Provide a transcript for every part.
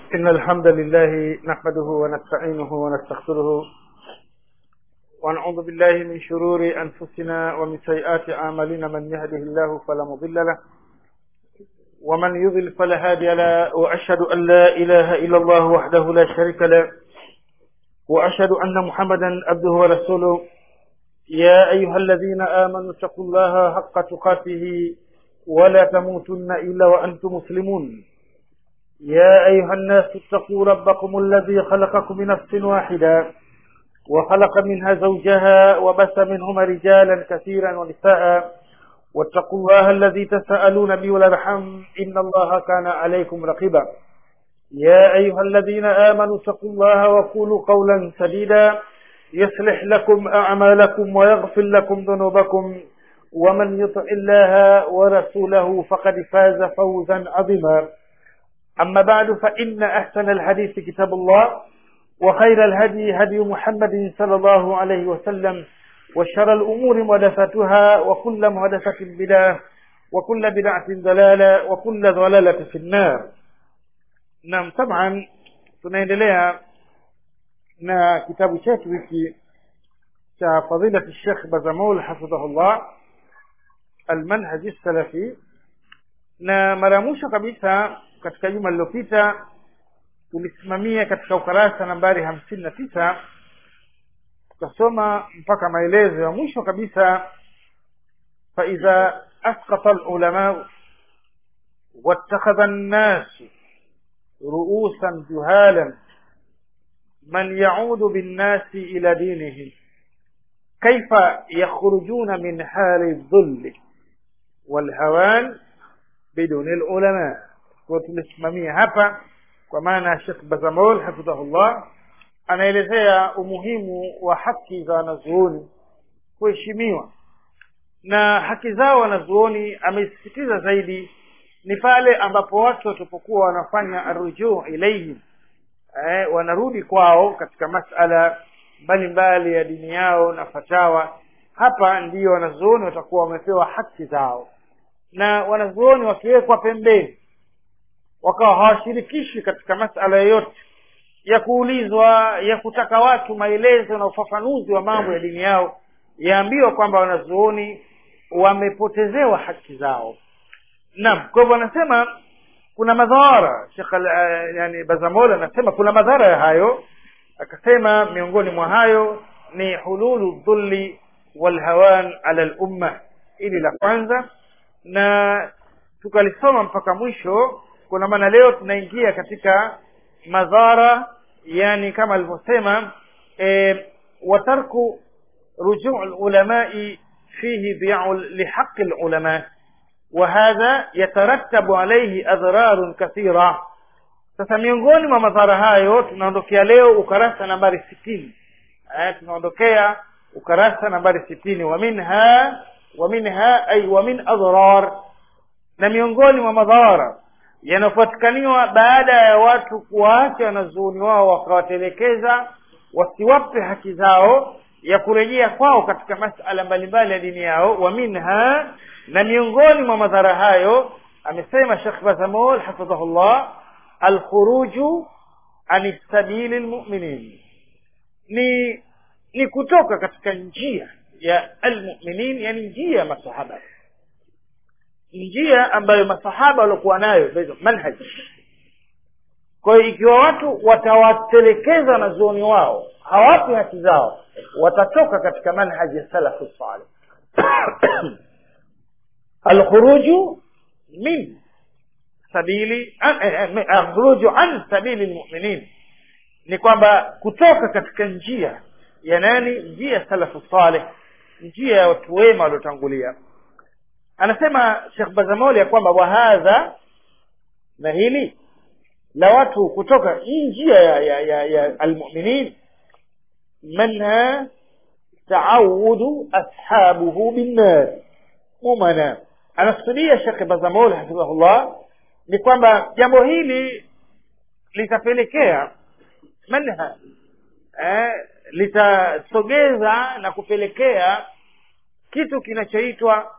إن الحمد لله نحمده ونستعينه ونستغفره ونعوذ بالله من شرور أنفسنا ومن سيئات أعمالنا من يهده الله فلا مضل له ومن يضل فلا هادي له وأشهد أن لا إله إلا الله وحده لا شريك له وأشهد أن محمدا عبده ورسوله يا أيها الذين آمنوا اتقوا الله حق تقاته ولا تموتن إلا وأنتم مسلمون يا أيها الناس اتقوا ربكم الذي خلقكم من نفس واحدة وخلق منها زوجها وبث منهما رجالا كثيرا ونساء واتقوا الله الذي تساءلون به والأرحم إن الله كان عليكم رقيبا يا أيها الذين آمنوا اتقوا الله وقولوا قولا سديدا يصلح لكم أعمالكم ويغفر لكم ذنوبكم ومن يطع الله ورسوله فقد فاز فوزا عظيما أما بعد فإن أحسن الحديث كتاب الله وخير الهدي هدي محمد صلى الله عليه وسلم وشر الأمور محدثاتها وكل محدثة بدعة وكل بدعة ضلالة وكل ضلالة في النار نعم طبعا tunaendelea na kitabu chetu hiki cha fadilati Sheikh Bazamul hafidhahullah almanhaji salafi na mara ya mwisho kabisa katika juma lililopita tulisimamia katika ukarasa nambari hamsini na tisa tukasoma mpaka maelezo ya mwisho kabisa faidha asqata lulamau واتخذ الناس رؤوسا جهالا من يعود بالناس إلى دينه كيف يخرجون من حال الذل والهوان بدون العلماء tumesimamia hapa kwa maana Sheikh Bazamol hafidhahullah anaelezea umuhimu wa haki za wanazuoni kuheshimiwa na haki zao wanazuoni amesisitiza zaidi ni pale ambapo watu watapokuwa wanafanya arujuu ilaihim eh, wanarudi kwao katika masala mbalimbali ya dini yao na fatawa hapa ndiyo wanazuoni watakuwa wamepewa haki zao na wanazuoni wakiwekwa pembeni wakawa hawashirikishi katika masala yoyote ya kuulizwa ya kutaka watu maelezo na ufafanuzi wa mambo ya dini yao yaambiwa kwamba wanazuoni wamepotezewa haki zao naam kwa hivyo anasema kuna madhara Sheikh uh, yani Bazamola anasema kuna madhara ya hayo akasema miongoni mwa hayo ni hululu dhulli walhawan ala lumma ili la kwanza na tukalisoma mpaka mwisho kuna maana leo tunaingia katika madhara yani kama alivyosema e, watarku rujuu lulamai fihi biu lihaqi lulama وهذا يترتب عليه أضرار كثيرة sasa miongoni mwa madhara hayo tunaondokea leo ukarasa nambari sitini eh, tunaondokea ukarasa nambari sitini wa minha wa minha ay wa min adrar na miongoni mwa madhara yanayopatikaniwa baada ya watu kuwaacha wanazuoni wao wakawatelekeza wasiwape haki zao ya kurejea kwao katika masala mbalimbali ya dini yao wa minha na miongoni mwa madhara hayo amesema Sheikh Bazamol hafidhahullah alkhuruju an sabili lmuminin ni ni kutoka katika njia ya almuminin yani njia ya masahaba njia ambayo masahaba waliokuwa nayo manhaj kwa hiyo ikiwa watu watawatelekeza wanazuoni wao hawapi haki zao watatoka katika manhaji ya salafu salih alkhuruju min sabili alkhuruju an sabili lmuminin ni kwamba kutoka katika njia ya nani njia ya salafu saleh njia ya watu wema waliotangulia anasema shekh bazamoli ya kwamba wahadha na hili la watu kutoka hii njia ya, ya, ya, ya almuminin manha taawudu ashabuhu binnar mumana anakusudia shekhe bazamol hafidhahullah ni kwamba jambo hili litapelekea manha eh, litasogeza na kupelekea kitu kinachoitwa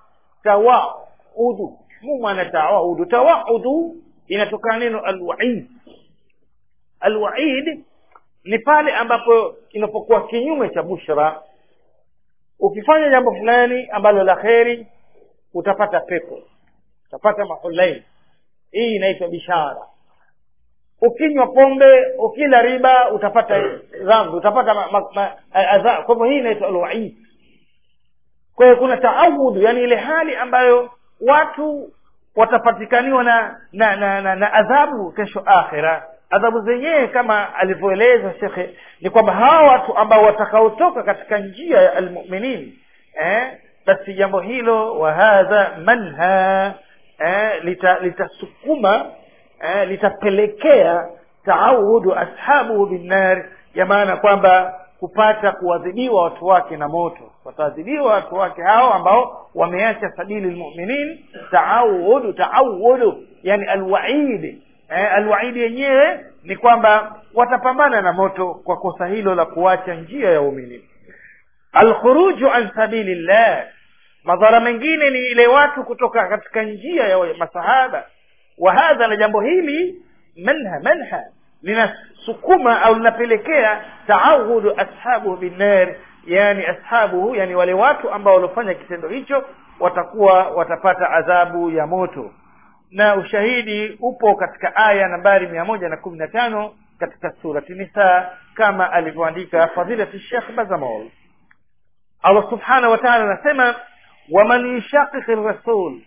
tawaudu mumana tawaudu tawaudu inatokana neno alwaid alwaid ni pale ambapo inapokuwa kinyume cha bushra ukifanya jambo fulani ambalo la kheri utapata pepo utapata mahulain hii inaitwa bishara ukinywa pombe ukila riba utapata dhambi utapata ma, ma, ma, adha kwa hivyo hii inaitwa alwaid kwa hiyo kuna taawudhu yani ile hali ambayo watu watapatikaniwa na na, na, na, na adhabu kesho akhira adhabu zenyewe kama alivyoeleza shekhe ni kwamba hawa watu ambao watakaotoka katika njia ya almuminin eh, basi jambo hilo wa hadha manha eh, litasukuma lita eh, litapelekea taawudu ashabuhu binnar ya maana kwamba kupata kuadhibiwa watu wake na moto wataadhibiwa watu wake hao ambao wameacha sabili lmuminin taawudu taawudu yani alwaidi eh, alwaidi yenyewe ni kwamba watapambana na moto kwa kosa hilo la kuacha njia ya umini alkhuruju an sabili llah madhara mengine ni ile watu kutoka katika njia ya masahaba wa hadha na jambo hili manha manha linasukuma au linapelekea taawudu ashabuhu binnar yani ashabuhu yani wale watu ambao waliofanya kitendo hicho watakuwa watapata adhabu ya moto na ushahidi upo katika aya nambari mia moja na kumi na tano katika surati nisa kama alivyoandika fadilati shekh bazamol allah subhanahu wa taala anasema waman yushaqiqi rasul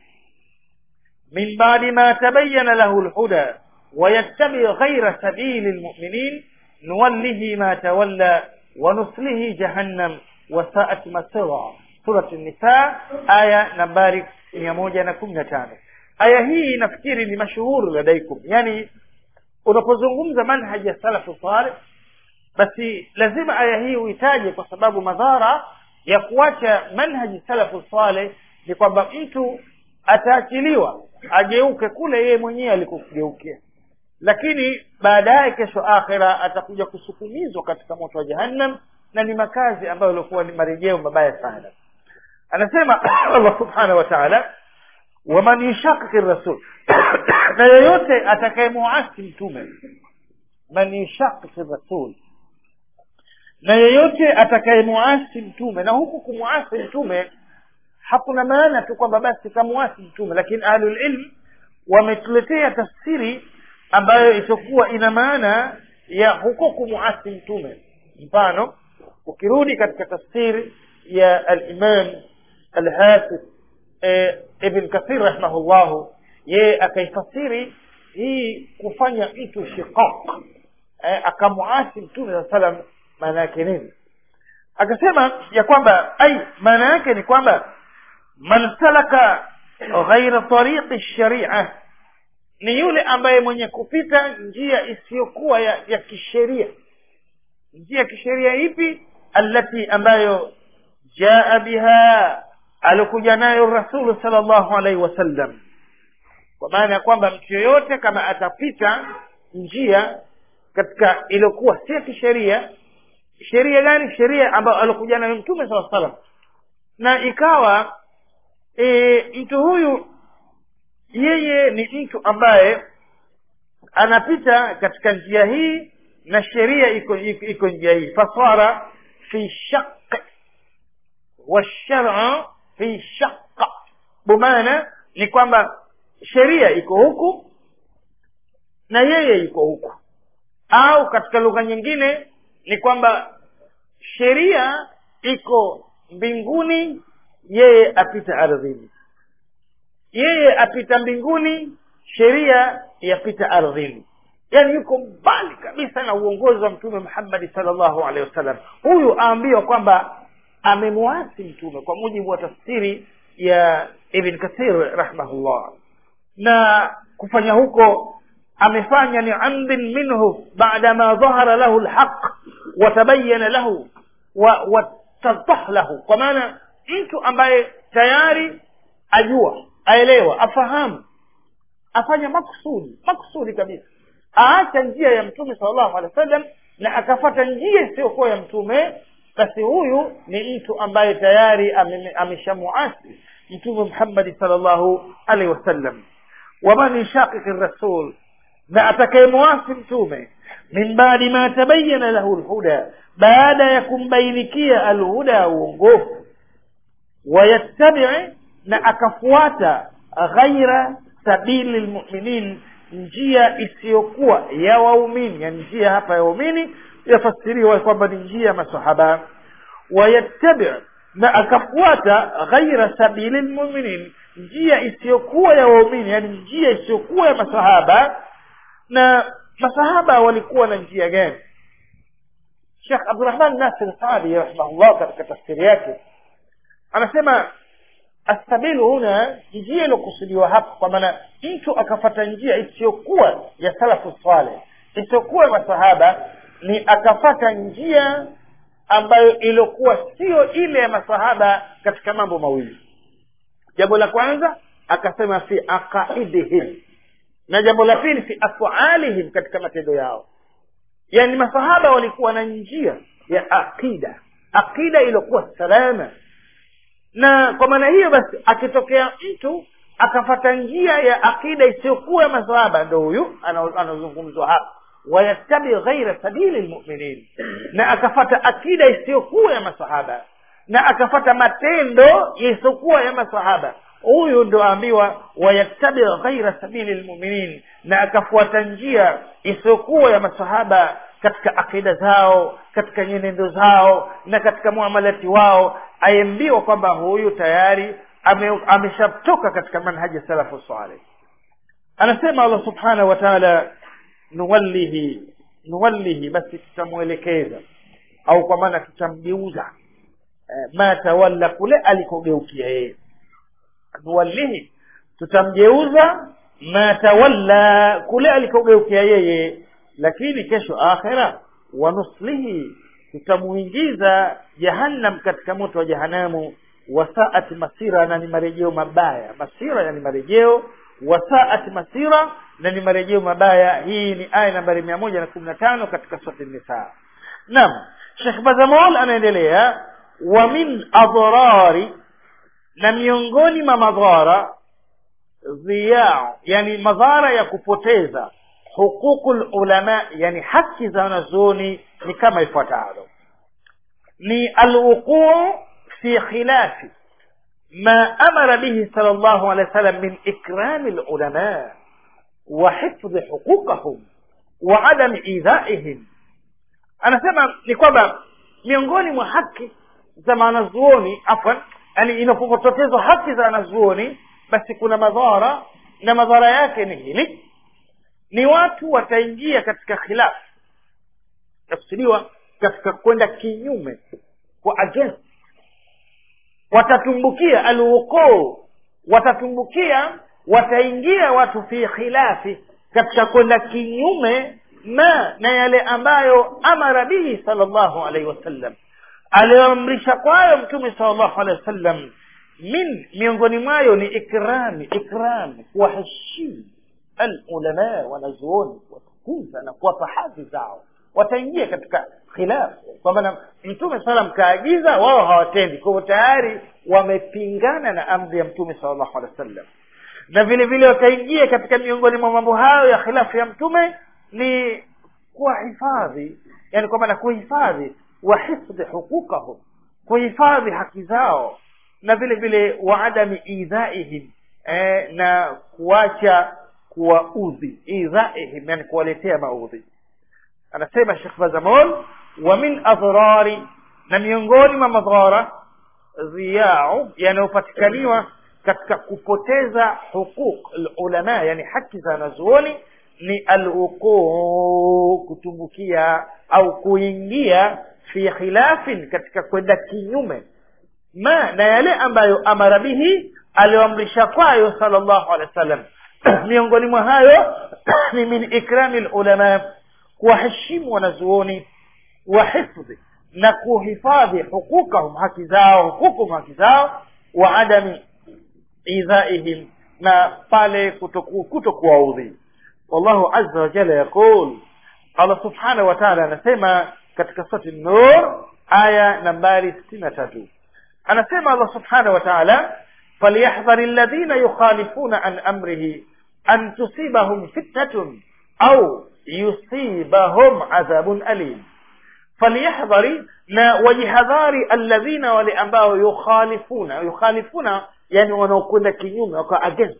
min badi ma tabayana lahu lhuda ويتبع غير سبيل المؤمنين نوله ما تولى ونصله جهنم وساءت مصيرا سورة النساء آية نمبر 115 aya hii nafikiri ni mashuhuru ladaikum yani unapozungumza manhaji ya salafu saleh basi lazima aya hii uitaje kwa sababu madhara ya kuacha manhaji salafu saleh ni kwamba mtu ataachiliwa ageuke kule yeye mwenyewe alikogeukia lakini baadaye kesho akhira atakuja kusukumizwa katika moto wa jahannam na ni makazi ambayo ilikuwa ni marejeo mabaya sana anasema allah subhanahu wa taala waman yushakiki rasul na yeyote atakayemuasi mtume man yushakiki rasul na yeyote atakayemuasi mtume na huku kumuasi mtume hakuna maana tu kwamba basi kamuasi mtume lakini ahlulilm wametuletea tafsiri ambayo itakuwa ina maana ya huko kumuasi mtume mfano ukirudi katika tafsiri ya alimam alhafidh e, ibn kathir rahimahullahu yeye akaifasiri hii kufanya mtu shiqaq e, akamuasi mtume saa salam maana yake nini akasema ya kwamba ai maana yake ni kwamba man salaka ghaira tariqi sharia ni yule ambaye mwenye kupita njia isiyokuwa ya, ya kisheria njia ya kisheria ipi allati ambayo jaa biha alikuja nayo rasulu sal llahu alaihi wasallam kwa maana ya kwamba mtu yoyote kama atapita njia katika iliyokuwa si ya kisheria sheria gani sheria ambayo alikuja nayo mtume saa salam na ikawa e, mtu huyu yeye ni mtu ambaye anapita katika njia hii na sheria iko iko, iko njia hii fasara fi shaq washara fi shaqa bumana ni kwamba sheria iko huku na yeye yuko huku au katika lugha nyingine ni kwamba sheria iko mbinguni yeye apita ardhini yeye apita mbinguni sheria yapita ardhini yaani yuko mbali kabisa na uongozi wa mtume muhammadi salllahu alehi wasallam huyu aambiwa kwamba amemwasi mtume kwa mujibu wa tafsiri ya ibn kathir rahimahullah na kufanya huko amefanya ni amdin minhu baada ma dhahara lahu lhaq watabayana lahu watadah lahu kwa maana mtu ambaye tayari ajua aelewa afahamu afanya maksudi maksudi kabisa aacha njia ya mtume salllahu alehi wa sallam na akafata njia isiyokuwa ya mtume basi huyu ni mtu ambaye tayari ameshamuasi mtume muhammadi salllahu alaihi wasallam waman yushaqiqi rasul na atakayemuasi mtume min baadi ma tabayana lahu lhuda baada ya kumbainikia alhuda uongofu wayattabii na akafuata ghaira sabili lmuminin njia isiyokuwa ya waumini yani njia hapa ya waumini yafasiriwa kwamba ni njia ya masahaba wayattabi na akafuata ghaira sabili lmuminin njia isiyokuwa ya waumini yani njia isiyokuwa ya masahaba na masahaba walikuwa na njia gani shekh abdurahman nasir sadi rahimahullah katika tafsiri yake anasema asabilu huna njia iliyokusudiwa hapa kwa maana mtu akafata njia isiyokuwa ya salafu saleh isiyokuwa masahaba ni akafata njia ambayo iliokuwa sio ile ya masahaba katika mambo mawili jambo la kwanza akasema fi aqaidihim na jambo la pili fi afalihim katika matendo yao yani masahaba walikuwa na njia ya aqida aqida iliyokuwa salama na kwa maana hiyo basi akitokea mtu akafata njia ya akida isiyokuwa ya masahaba ndo huyu anazungumzwa hapa wayattabi ghaira sabili lmuminin na akafata akida isiyokuwa ya masahaba na akafata matendo yasiyokuwa ya masahaba huyu ndo aambiwa wayattabi ghaira sabili lmuminin na akafuata njia isiyokuwa ya masahaba katika akida zao katika nyenendo zao na katika muamalati wao aembiwa kwamba huyu tayari ame, ameshatoka katika manhaji salafu saleh anasema allah subhanahu wa taala nuwallihi nuwallihi basi tutamwelekeza au kwa maana tutamgeuza eh, ma tawalla kule alikogeukia yeye nuwallihi tutamgeuza ma tawalla kule alikogeukia yeye lakini kesho akhira wanuslihi tutamuingiza jahannam katika moto wa jahanamu wasaat masira na ni marejeo mabaya masira yani marejeo wasaat masira na ni marejeo mabaya hii ni aya nambari mia moja na kumi na tano katika surati nisaa naam shekh bazamol anaendelea wa min adhrari na miongoni mwa madhara dhiyao yani madhara ya kupoteza huququ lulama yani haki za wanazuoni ni kama ifuatavyo ni alwuquu fi khilafi ma amara bihi sal llahu alehi wa sallam min ikrami lulama wa hifdhi huquqahum wa adami idhaihim anasema ni kwamba miongoni mwa haki za wanazuoni afwan yani inapopotezwa haki za wanazuoni basi kuna madhara na madhara yake ni hili ni watu wataingia katika khilafu takusudiwa katika kwenda kinyume kwa against watatumbukia alwuquu watatumbukia wataingia watu fi khilafi katika kwenda kinyume ma na yale ambayo amara bihi salllahu alaihi wasallam aliyoamrisha kwayo mtume salllahu alehi wasallam min miongoni mwayo ni ikrami ikrami kuwaheshimu alulama wanazuoni kuwatukuza na kuwapa hadhi zao wataingia katika khilafu kwa maana mtume salam kaagiza wao hawatendi kwa hivyo tayari wamepingana na amri ya mtume sal llahu alehi wa sallam na vile vile wakaingia katika miongoni mwa mambo hayo ya khilafu ya mtume ni kuwahifadhi yani kwa maana kuhifadhi wahifdhi huquqahum kuhifadhi haki zao na vile vile waadami idhaihim eh, na kuacha kuwaudhi idhaihim yani kuwaletea maudhi anasema shekh bazamol wa min adhrari na miongoni mwa madhara dhiyau yanayopatikaniwa katika kupoteza huquq lulama yani haki za wanazuoni ni alwuquu kutumbukia au kuingia fi khilafin katika kwenda kinyume ma na yale ambayo amara bihi aliyoamrisha kwayo sal llahu alehi wa sallam miongoni mwa hayo ni min ikrami lulama kuwaheshimu wanazuoni wa hifdhi na kuhifadhi huquqahum haki zao huququm haki zao wa adami idhaihim na pale kutokuwaudhi wallahu aza wajalla yaqul allah subhanahu wa taala anasema katika surati nur aya nambari sitini na tatu anasema allah subhanahu wa taala falyahdhari alladhina yukhalifuna an amrihi an tusibahum fitnatun au yusibahum adhabun alim falyahdhari na wajihadhari alladhina wale ambao yukhalifuna yukhalifuna yani wanaokwenda kinyume wako against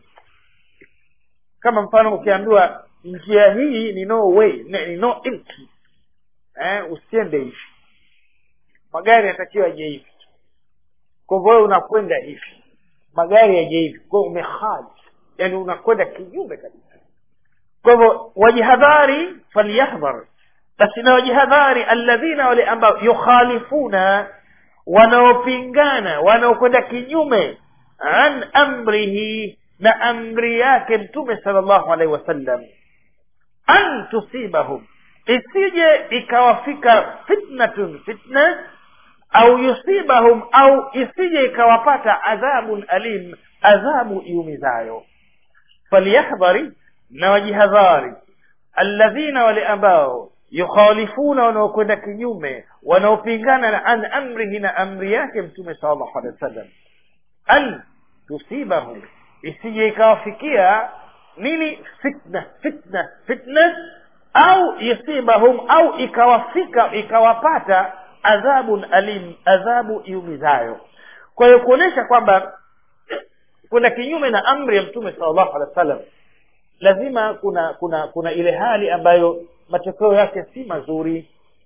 kama mfano ukiambiwa njia hii ni no way ni no entry eh, usiende hivi magari yanatakiwa yaje hivi kwa hivyo wewe unakwenda hivi magari yaje hivi kwa hiyo umehali yani unakwenda kinyume kabisa kwa hivyo wajihadhari falyahdhar basi na wajihadhari alladhina wale ambao yukhalifuna wanaopingana wanaokwenda kinyume an amrihi na amri yake mtume salllahu alaihi wasallam an tusibahum isije ikawafika fitnatun fitna au yusibahum au isije ikawapata adhabun alim adhabu iumizayo falyahdhari na wajihadhari alladhina wale ambao yukhalifuna wanaokwenda kinyume wanaopingana na an amrihi na amri yake mtume salllahu alehi wasallam an tusibahum isije ikawafikia nini fitna fitna fitna au yusibahum au ikawafika ikawapata adhabun alim adhabu iumizayo kwa hiyo kuonyesha kwamba kuna kinyume na amri ya mtume salllahu alehi wa sallam lazima kuna kuna kuna ile hali ambayo matokeo yake si mazuri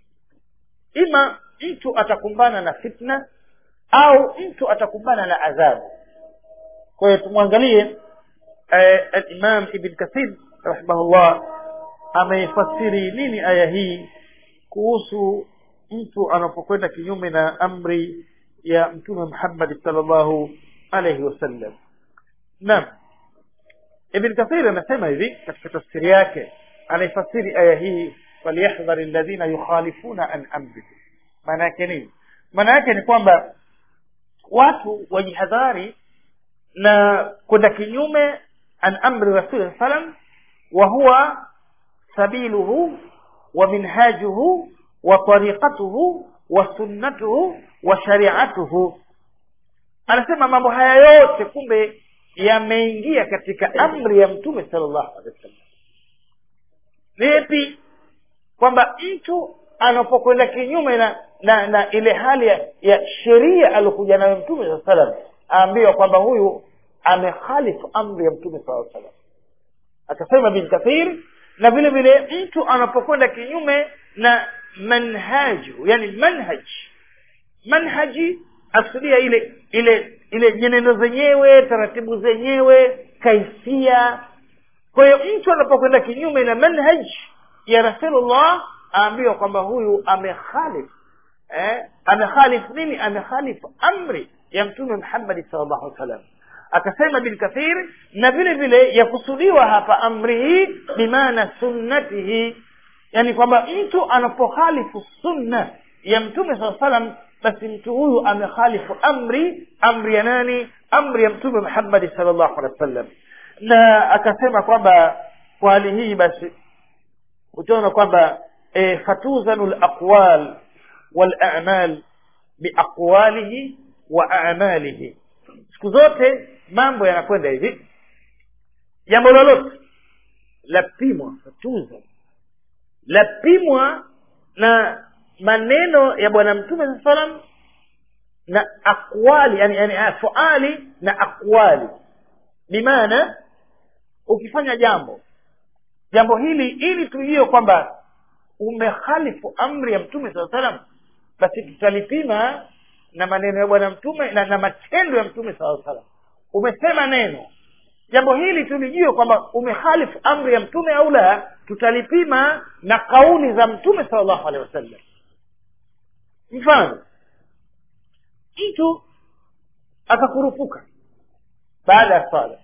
ima mtu atakumbana na fitna au mtu atakumbana na adhabu kwa hiyo tumwangalie eh, alimam ibn kathir rahimahullah ameifasiri nini aya hii kuhusu mtu anapokwenda kinyume na amri ya mtume muhammadi salllahu alaihi wasallam naam ibn kathir anasema hivi katika tafsiri yake anaifasiri aya hii falyahdhari alladhina yukhalifuna an amrihi maana yake nini maana yake ni kwamba watu wajihadhari na kwenda kinyume an amri rasuli salam wa huwa sabiluhu wa minhajuhu wa tariqatuhu wa sunnatuhu wa shariatuhu anasema mambo haya yote kumbe yameingia katika amri ya mtume sallallahu alaihi wasallam vipi kwamba mtu anapokwenda kinyume na, na na ile hali ya, ya sheria aliokuja nayo mtume saa salam aambiwa kwamba huyu amekhalifu amri ya mtume saa salam akasema bin kathir na vile vile mtu anapokwenda kinyume na manhaju yani manhaj manhaji akusudia ile ile ile nyenendo zenyewe taratibu zenyewe kaifia kwa hiyo mtu anapokwenda kinyume na manhaj ya rasulullah aambiwa kwamba huyu amekhalif eh, amekhalif nini amekhalif amri ya mtume muhammadi salllahu alih wasallam akasema bin kathir na vile vile yakusudiwa hapa amri hii bimaana sunnatihi yani kwamba mtu anapokhalifu sunna ya mtume saa salam basi mtu huyu amekhalifu amri amri ya nani amri ya mtume muhammadi salllahu alehi wasallam na akasema kwamba kwa hali hii basi utaona kwamba e, fatuzanu laqwal walamal biaqwalihi wa amalihi siku zote mambo yanakwenda hivi jambo lolote lapimwa fatuza lapimwa na maneno ya bwana mtume saa salam na aqwali yani, yani fuali na aqwali bimaana ukifanya jambo jambo hili ili tujue kwamba umekhalifu amri ya mtume saa salam basi tutalipima na maneno ya bwana mtume na, na matendo ya mtume saa salam umesema neno jambo hili tulijue kwamba umehalifu amri ya mtume au la tutalipima na kauli za mtume salllahu alehi wasallam mfano mtu akakurupuka baada ya sala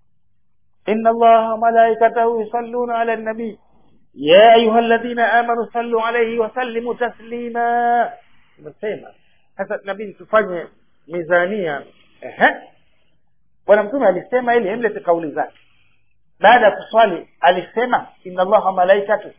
ina allaha malaikatahu yusalluna ala nabii ya ayuha ladhina amanu sallu alaihi wasallimu taslima umesema sasa nabidi tufanye mizania ehe bwana mtume alisema ili emlete kauli zake baada ya kuswali alisema inna allaha malaikatu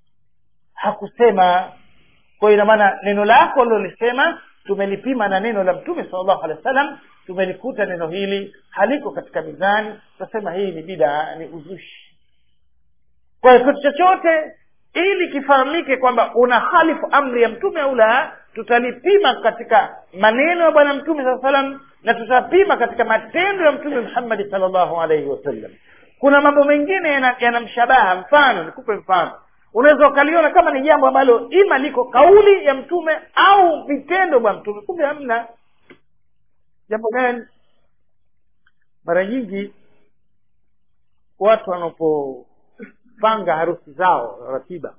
hakusema kwa ina maana neno lako lilolisema tumelipima na neno la mtume salllahu alehi wa sallam tumelikuta neno hili haliko katika mizani tutasema hii ni bidaa ni uzushi kwa kwa hiyo kitu chochote ili kifahamike kwamba una halifu amri ya mtume au la tutalipima katika maneno ya bwana mtume saa salam na tutapima katika matendo ya mtume muhammadi salllahu alaihi wasallam kuna mambo mengine yanamshabaha yana mfano nikupe mfano unaweza ukaliona kama ni jambo ambalo ima liko kauli ya mtume au vitendo bwa mtume kumbe hamna jambo gani mara nyingi watu wanapopanga harusi zao ratiba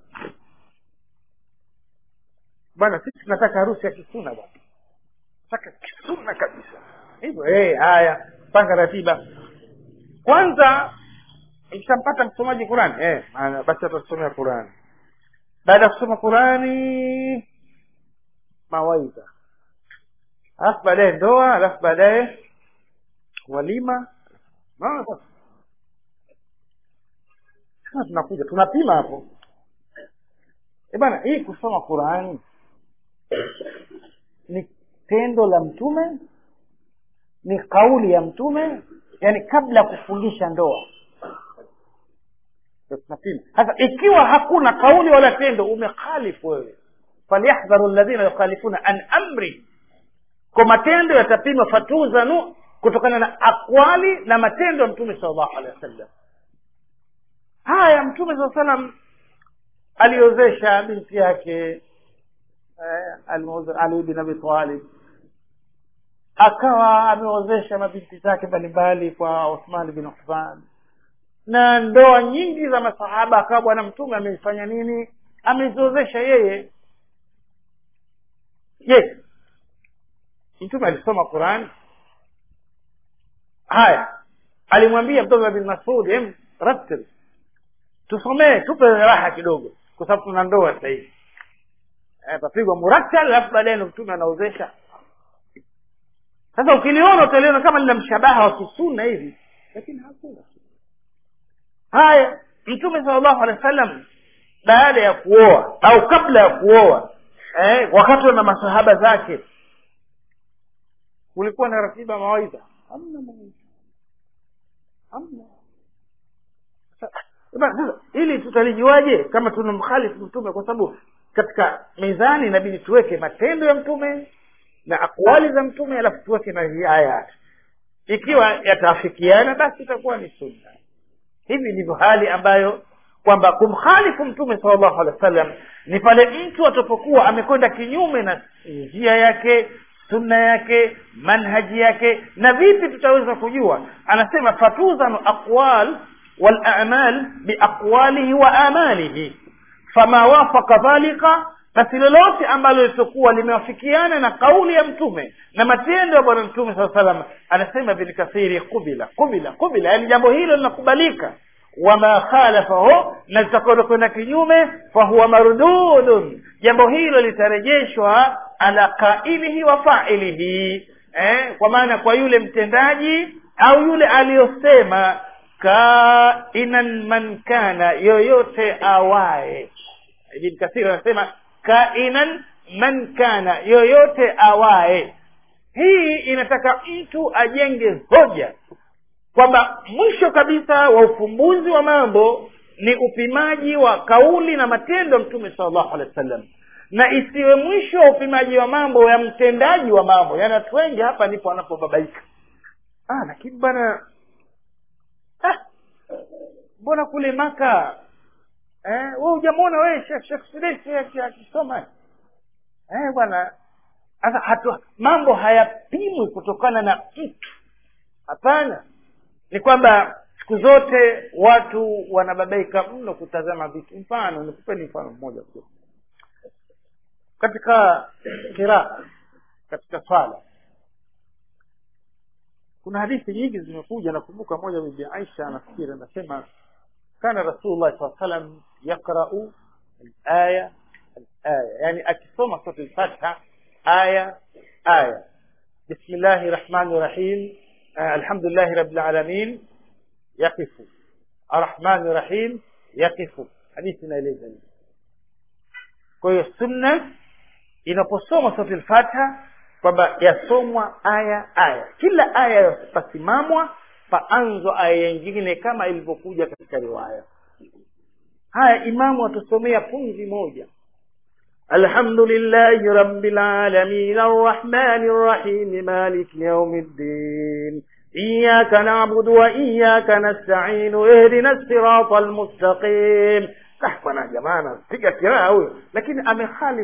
bwana sisi tunataka harusi ya kisuna bwana nataka kisuna kabisa hivyo hey, haya panga ratiba kwanza ikishampata msomaji qurani eh, basi atasomea qurani baada ya kusoma qurani mawaidha alafu baadaye ndoa alafu baadaye walima sasa tunakuja tunapima hapo e bana hii kusoma qurani ni tendo la mtume ni kauli ya mtume yani kabla ya kufungisha ndoa tunapima sasa ikiwa hakuna kauli wala tendo umekhalifu wewe falyahdharu ladhina yukhalifuna an amri kwa matendo yatapimwa fatuzanu kutokana na akwali na matendo ya mtume sal llahu alehi wasallam haya mtume saa salam aliozesha binti yake eh, ali bin abi talib akawa ameozesha mabinti zake mbalimbali kwa uthman bin affan na ndoa nyingi za masahaba akawa bwana mtume ameifanya nini ameziozesha yeye je mtume alisoma qurani haya alimwambia mtoto bin masud em rattil tusomee tupe raha kidogo kwa sababu tuna ndoa sasa hivi papigwa murattal alafu baadaye ndo mtume anaozesha sasa ukiliona utaliona kama lina mshabaha wa kisuna hivi lakini hakuna haya mtume sala llahu alehi wa sallam baada ya kuoa au kabla ya kuoa eh, wakati na masahaba zake kulikuwa na ratiba mawaidha hamna mawaidha hamna sasa ili tutalijuaje kama tuna mkhalifu mtume kwa sababu katika mizani inabidi tuweke matendo ya mtume na akwali za mtume alafu tuweke na hii aya ikiwa yataafikiana basi itakuwa ni sunna hivi ndivyo hali ambayo kwamba kumkhalifu mtume sala llahu alehi wa sallam ni pale mtu atapokuwa amekwenda kinyume na njia yake sunna yake manhaji yake na vipi tutaweza kujua anasema fatuzanu aqwal walamal biaqwalihi wa amalihi fama wafaka dhalika basi lolote ambalo litakuwa limewafikiana na kauli ya mtume na matendo ya bwana mtume saa salam anasema ibn kathiri kubila kubila kubila yaani jambo hilo linakubalika wama khalafahu na litakwenda kwenda kinyume fahuwa mardudun jambo hilo litarejeshwa ala qailihi wa failihi eh, kwa maana kwa yule mtendaji au yule aliyosema kainan man kana yoyote awaye ibn kathir anasema kainan man kana yoyote awaye hii inataka mtu ajenge hoja kwamba mwisho kabisa wa ufumbuzi wa mambo ni upimaji wa kauli na matendo ya mtume sala llahu alehi wa sallam na isiwe mwisho wa upimaji wa mambo ya mtendaji wa mambo yaani watu wengi hapa ndipo wanapobabaika ah, lakini bana mbona ah, kule maka eh, we hujamwona wee shekh sudesi akisoma eh, bwana sasa hatu mambo hayapimwi kutokana na mtu hapana ni kwamba siku zote watu wanababaika mno kutazama vitu mfano nikupeni mfano mmoja tu katika kiraa katika swala kuna hadithi nyingi zimekuja nakumbuka moja bibi aisha anafikiri anasema kana rasulullah saa salam yaqrau alaya alaya yani akisoma sura lfatha aya aya bismillahi rahmani rahim alhamdulillahi rabbil alamin yaqifu arrahmani rahim yaqifu hadithi inaeleza hivi kwa hiyo sunna inaposoma sura lfatha kwamba yasomwa aya aya kila aya pasimamwa paanzwa aya nyingine kama ilivyokuja katika riwaya haya imamu atusomea punzi moja الحمد لله رب العالمين الرحمن الرحيم مالك يوم الدين إياك نعبد وإياك نستعين اهدنا الصراط المستقيم تحفنا جماعة piga kiraa huyo lakini amekhalif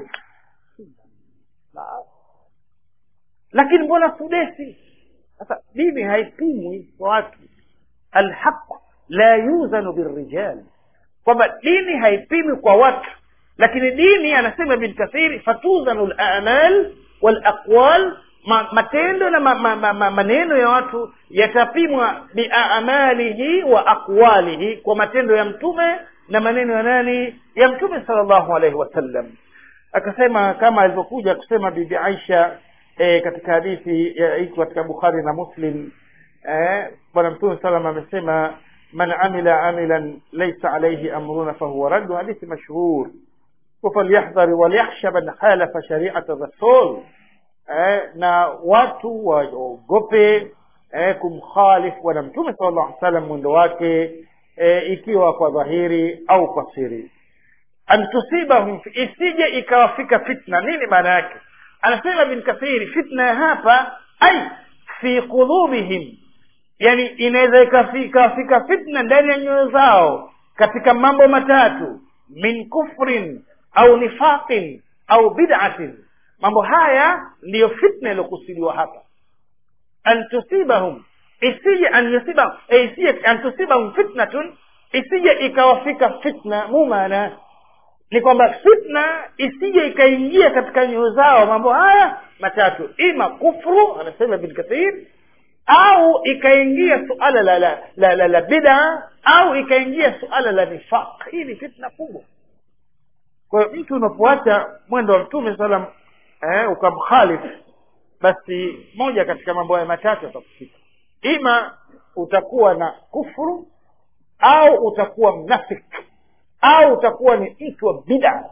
lakini mbona sudesi sasa dini haipimwi kwa watu alhaq la yuzanu birrijal kwamba dini haipimwi kwa watu lakini dini anasema ibn kathiri fatuzanu lamal walaqwal ma, matendo na ma, ma, ma, ma, maneno ya watu yatapimwa biamalihi wa aqwalihi kwa matendo ya mtume na maneno ya nani ya mtume salllahu alaihi wasallam akasema kama alivyokuja kusema bibi aisha e, katika hadithi iko katika bukhari na muslim eh, bwana mtume salam amesema man amila amilan laisa alaihi amruna fahuwa raddu hadithi mashhur falyahdhari walyakhsha man khalafa shariata rasul eh, na watu waogope eh, kumkhalifu bwana mtume sala llahu alih salam mwendo wake eh, ikiwa kwa dhahiri au kwa siri an tusibahum isije ikawafika fitna nini maana yake anasema bin kathiri fitna ya hapa ai fi qulubihim yani inaweza ikafika fitna ndani ya nyoyo zao katika mambo matatu min kufrin au nifaqin au bid'atin mambo haya ndiyo fitna iliyokusudiwa hapa an tusibahum isije an yusiba eh, isije an tusibahum fitnatun isije ikawafika fitna mumana ni kwamba fitna isije ikaingia katika nyoyo zao mambo haya matatu ima kufru anasema bin kathir au ikaingia suala la la, la, la, la bida au ikaingia suala la nifaq hii ni fitna kubwa kwa hiyo mtu unapoacha mwendo wa mtume salam eh, ukamkhalifu basi moja katika mambo haya matatu yatakufika ima utakuwa na kufuru au utakuwa mnafik au utakuwa ni mtu wa bida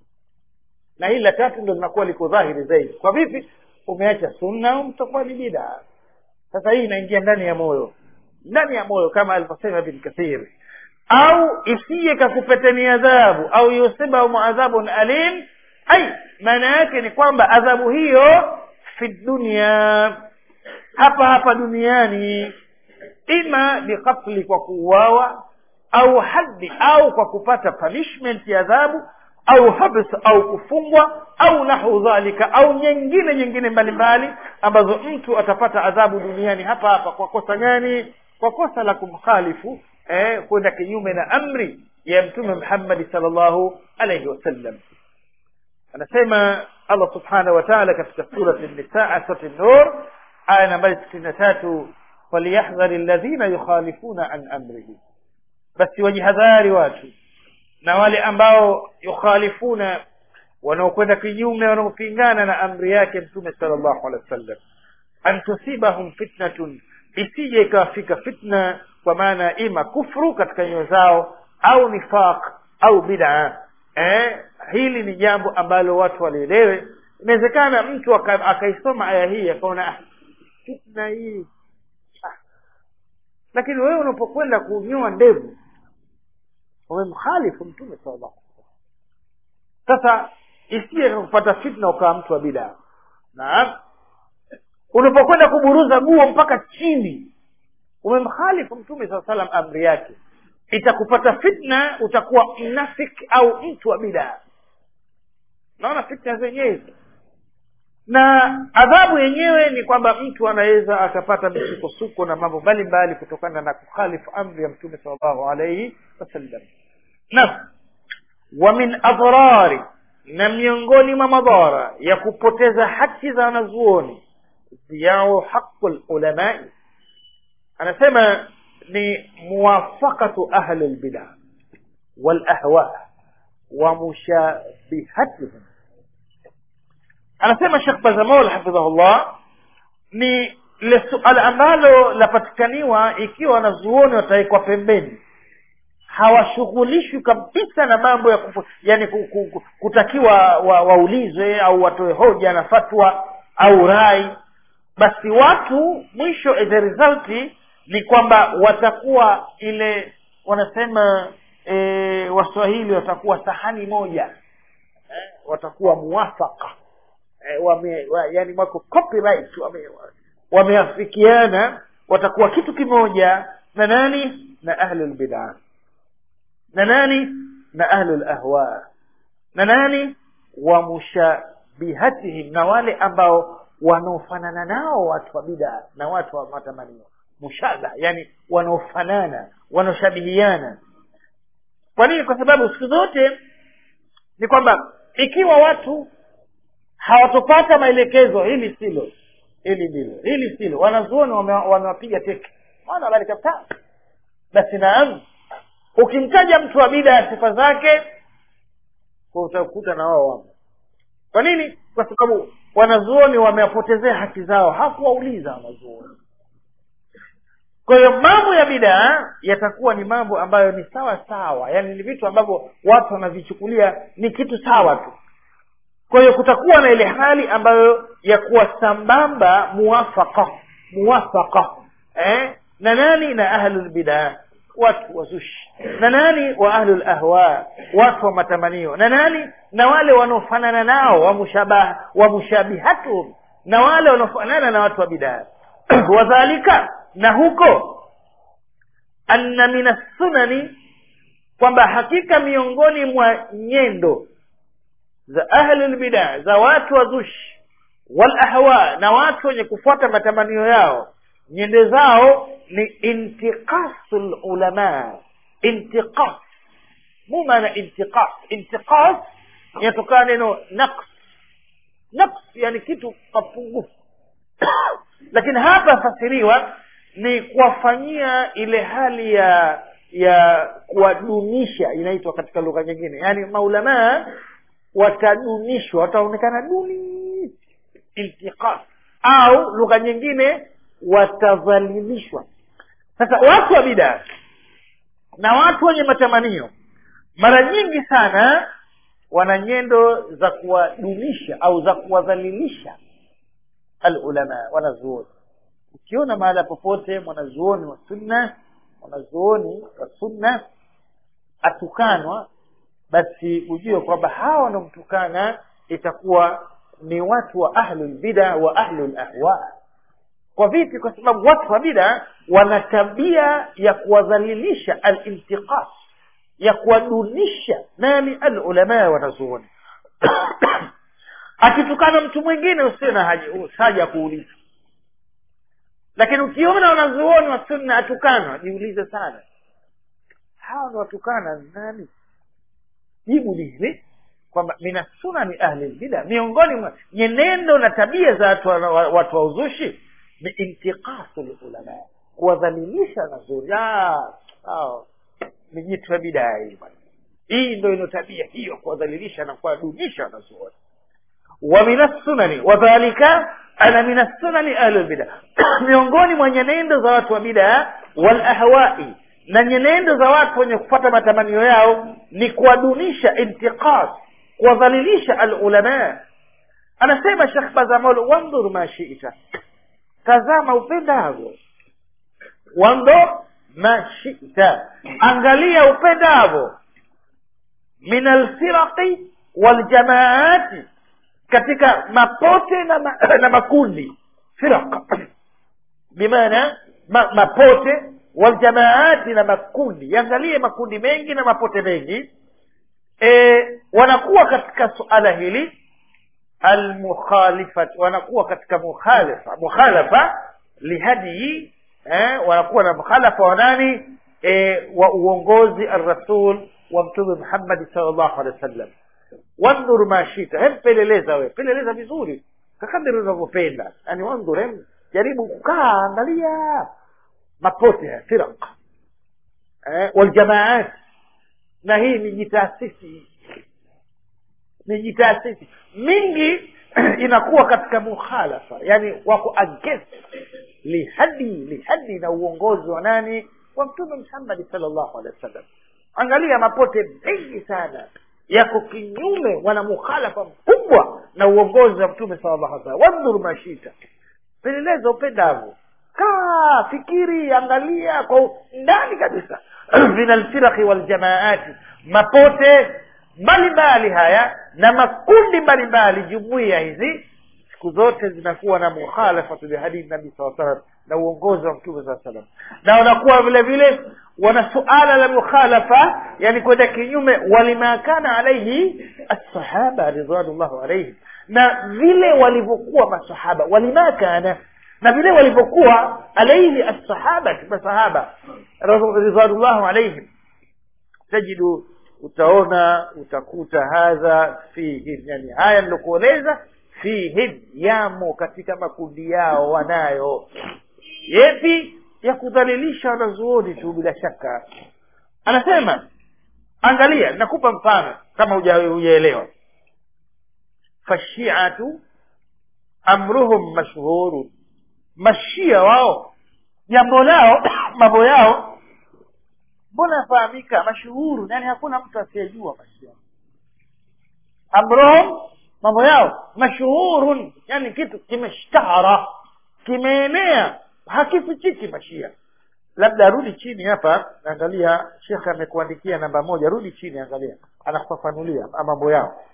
na hili la tatu ndo linakuwa liko dhahiri zaidi kwa vipi umeacha sunna au utakuwa ni bida sasa hii inaingia ndani ya moyo ndani ya moyo kama alivyosema bin kathiri au isije kakupeteni adhabu au yusibahum adhabun alim ai maana yake ni kwamba adhabu hiyo fi dunia hapa hapa duniani ima biqatli kwa kuuawa au haddi au kwa kupata punishment ya adhabu au habs au kufungwa au nahu dhalika au nyingine nyingine mbalimbali ambazo mtu atapata adhabu duniani hapa hapa kwa kosa gani kwa kosa la kumkhalifu eh, kwenda kinyume na amri ya mtume muhammadi sal llahu alaihi wasallam anasema allah subhanahu wa taala katika surati nisa surati nur aya nambari sitini na tatu falyahdhari alladhina yukhalifuna an amrihi basi wajihadhari watu na wale ambao yukhalifuna wanaokwenda kinyume wanaopingana na amri yake mtume sala llahu alehi wa sallam an tusibahum fitnatun isije ikawafika fitna kwa maana ima kufru katika nyoyo zao au nifaq au bid'a eh, hili ni jambo ambalo watu walielewe inawezekana mtu aka- akaisoma aya hii akaona ah, fitna hii ah. lakini wewe unapokwenda kunyoa ndevu umemkhalifu mtume sallallahu alaihi wasallam sasa isije kupata fitna ukawa mtu wa bidaa naam unapokwenda kuburuza guo mpaka chini umemkhalifu mtume saa salam amri yake itakupata fitna utakuwa mnafik au mtu wa bidaa naona fitna zenyewe hizo na adhabu yenyewe ni kwamba mtu anaweza akapata misukosuko na mambo mbalimbali kutokana na kukhalifu amri ya mtume salllahu alaihi wasallam na wa min adrari na miongoni mwa madhara ya kupoteza haki za wanazuoni ziyao haqu lulamai anasema ni muwafaqatu ahli lbida walahwa wa mushabihatihim anasema shekh bazamol hafidhahullah ni le suala ambalo lapatikaniwa ikiwa wanazuoni watawekwa pembeni hawashughulishwi kabisa na mambo ya kufu, yani ku- ku- ku- kutakiwa wa, waulizwe au watoe hoja na fatwa au rai basi watu mwisho the result ni kwamba watakuwa ile wanasema e, waswahili watakuwa sahani moja eh, watakuwa muwafaka eh, wame, wa, yani wako copyright wame, wameafikiana watakuwa kitu kimoja na nani na ahlul bid'ah na nani na ahlul ahwa na nani wa mushabihatihim na wale ambao wanaofanana nao watu wa bid'a na watu wa matamanio mushaga yani wanaofanana wanaoshabihiana kwa nini kwa sababu siku zote ni kwamba ikiwa watu hawatopata maelekezo hili silo hili ndilo hili silo wanazuoni wamewapiga teke wana habari kabisa basi naam ukimtaja mtu wa bida ya sifa zake utakuta na wao wamo kwa nini kwa sababu wanazuoni wamewapotezea haki zao hakuwauliza wanazuoni kwa hiyo mambo ya bidaa yatakuwa ni mambo ambayo ni sawa sawa yaani ni vitu ambavyo watu wanavichukulia ni kitu sawa tu kwa hiyo kutakuwa na ile hali ambayo ya kuwa sambamba muwafaka muwafaka eh? na nani na ahlulbidaa watu wazushi na nani wa ahlul ahwa watu wa matamanio na nani na wale wanaofanana nao wa mushabaha wa mushabihatuhum na wale wanaofanana na watu wa bidaa wadhalika na huko anna min assunani kwamba hakika miongoni mwa nyendo za ahlul bidaa za watu wazushi wal ahwa na watu wenye kufuata matamanio yao nyende zao ni intiqasu lulama intiqas mu maana intiqas intiqas inatokana neno naqs naqs yani kitu kapungufu lakini hapa fasiriwa ni kuwafanyia ile hali ya ya kuwadunisha inaitwa katika lugha nyingine yaani maulamaa watadunishwa wataonekana duni intiqas au lugha nyingine watadhalilishwa sasa watu wa bidaa na watu wenye matamanio mara nyingi sana wana nyendo za kuwadunisha au za kuwadhalilisha alulama wanazuoni ukiona mahala popote mwanazuoni wa sunna mwanazuoni wa sunna atukanwa basi ujue kwamba hawa wanaomtukana itakuwa ni watu wa ahlulbida wa ahlulahwa kwa vipi kwa sababu watu wa bida wana tabia ya kuwadhalilisha alintiqas ya kuwadunisha nani alulamaa wanazuoni akitukana mtu mwingine usiwe na haja ya kuuliza lakini ukiona wanazuoni wa sunna atukana jiulize sana hawa ni watukana nani jibu ni hivi kwamba mina sunani ahli lbida miongoni mwa nyenendo na tabia za watu wa, watu wa uzushi ni intiqasu lulama kuwadhalilisha wanazuoni ni jitu ya bidaa hii bwana hii ndo ino tabia hiyo kuwadhalilisha na kuwadunisha wanazuoni wa min assunani wadhalika ana min assunani ahli lbida miongoni mwa nyenendo za watu wa bidaa walahwai na nyenendo za watu wenye kupata matamanio yao ni kuwadunisha intiqas kuwadhalilisha alulama anasema shekh bazamol wandhur ma shita tazama upendavyo wandhur ma shita angalia upendavyo min alfiraqi waljamaati katika mapote na, ma, na makundi firaq bimaana ma, mapote waljamaati na makundi yangalie makundi mengi na mapote mengi e, wanakuwa katika suala hili almukhalifat wanakuwa katika mukhalifa mukhalafa lihadii eh, wanakuwa na mukhalafa wa nani eh, wa uongozi alrasul wa mtume muhammadi salllahu alehi wa sallam wandhur ma shita hem peleleza we peleleza vizuri kakadiri unavyopenda yani wandhur hem jaribu kukaa angalia mapote ya firaq eh, waljamaat na hii ni jitaasisi ni jitaasisi mingi inakuwa katika mukhalafa yani wako against lihadi lihadi na uongozi wa nani wa mtume muhammadi salllahu alehi wa sallam angalia mapote mengi sana yako kinyume wana mukhalafa mkubwa na uongozi wa mtume salllahu alih wasallam wandhur mashita peleleza upendavyo kaa fikiri angalia kwa ndani kabisa min alfiraqi waljamaati mapote mbalimbali haya na makundi mbalimbali jumuiya hizi siku zote zinakuwa na mukhalafatu lihadii nabii saa salam na uongozi wa mtume saa salam na wanakuwa vile vile wana suala la mukhalafa yani kwenda kinyume walima kana alaihi assahaba ridwanullahu alaihim na vile walivyokuwa masahaba walima kana na vile walivyokuwa alaihi assahaba masahaba ridwanullahu alaihim tajidu utaona utakuta hadha fihim yani haya nilokueleza fihim yamo katika makundi yao wanayo yepi ya kudhalilisha wanazuoni tu bila shaka anasema angalia nakupa mfano kama hujaelewa fashiatu amruhum mashhuru mashia wao jambo lao mambo yao mbona yafahamika mashuhuru yani hakuna mtu asiyejua mashia amruhum mambo yao mashuhurun yani kitu kimeshtahara kimeenea hakifichiki mashia labda rudi chini hapa angalia shekhe amekuandikia namba moja rudi chini angalia anakufafanulia mambo yao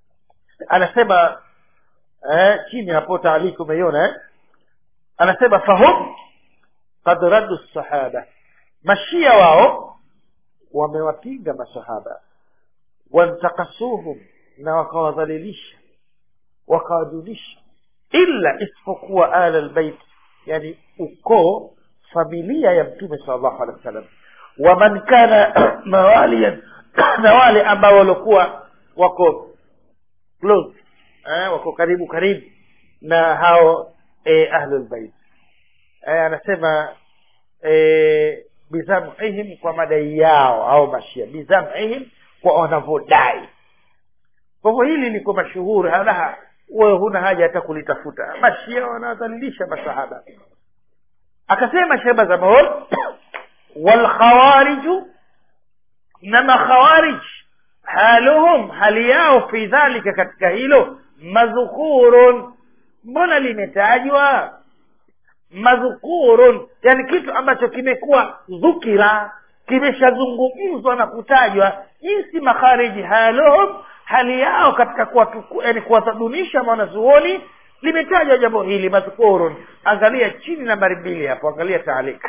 anasema eh, chini hapo taaliki umeiona eh? anasema fahum kad raddu sahaba mashia wao wamewapinga masahaba wantakasuhum na wakawadhalilisha wakawadunisha illa isipokuwa ala lbeit yani ukoo familia ya mtume sal llahu alehi wa sallam waman kana mawaliyan na wale ambao waliokuwa wako close eh, wako karibu karibu na hao eh, ahlulbeit eh, anasema eh, bizamihim kwa madai yao au mashia bizamihim kwa wanavyodai kwa hivyo hili liko mashuhuri halaha wewe huna haja hata kulitafuta mashia wanadhalilisha masahaba akasema sheba za maol walkhawariju na makhawarij haluhum hali yao fi dhalika katika hilo madhukurun mbona limetajwa madhukurun yani kitu ambacho kimekuwa dhukira kimeshazungumzwa na kutajwa jinsi makhariji haluhum hali yao katika yani kuwatadunisha mwanazuoni limetajwa jambo hili madhkurun angalia chini nambari mbili hapo angalia taalik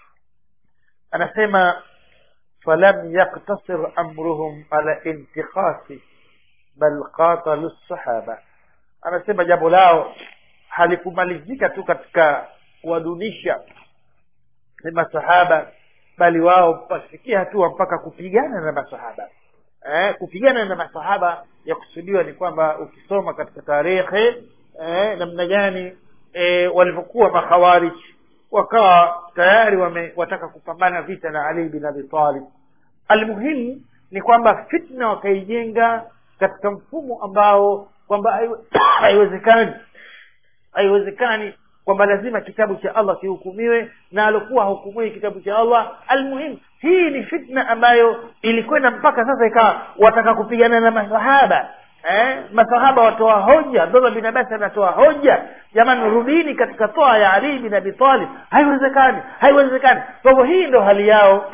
anasema falam yaktasir amruhum ala intikhasi bal qatalu sahaba anasema jambo lao halikumalizika tu katika kuwadunisha ni masahaba bali wao wasifikia hatua mpaka kupigana na masahaba eh, kupigana na masahaba ya kusudiwa ni kwamba ukisoma katika tarehe eh, namna gani eh, walivyokuwa makhawarij wakawa tayari wame, wataka kupambana vita na ali bin abi talib almuhimu ni kwamba fitna wakaijenga katika mfumo ambao kwamba haiwezekani haiwezekani kwamba lazima kitabu cha allah kihukumiwe na alokuwa hahukumiwi kitabu cha allah almuhimu hii ni fitna ambayo ilikwenda mpaka sasa ikawa wataka kupigana na masahaba eh? masahaba watoa hoja abdullah bin abasi anatoa hoja jamani rudini katika toa ya ali bin abi talib haiwezekani haiwezekani kwa hivyo hii ndo hali yao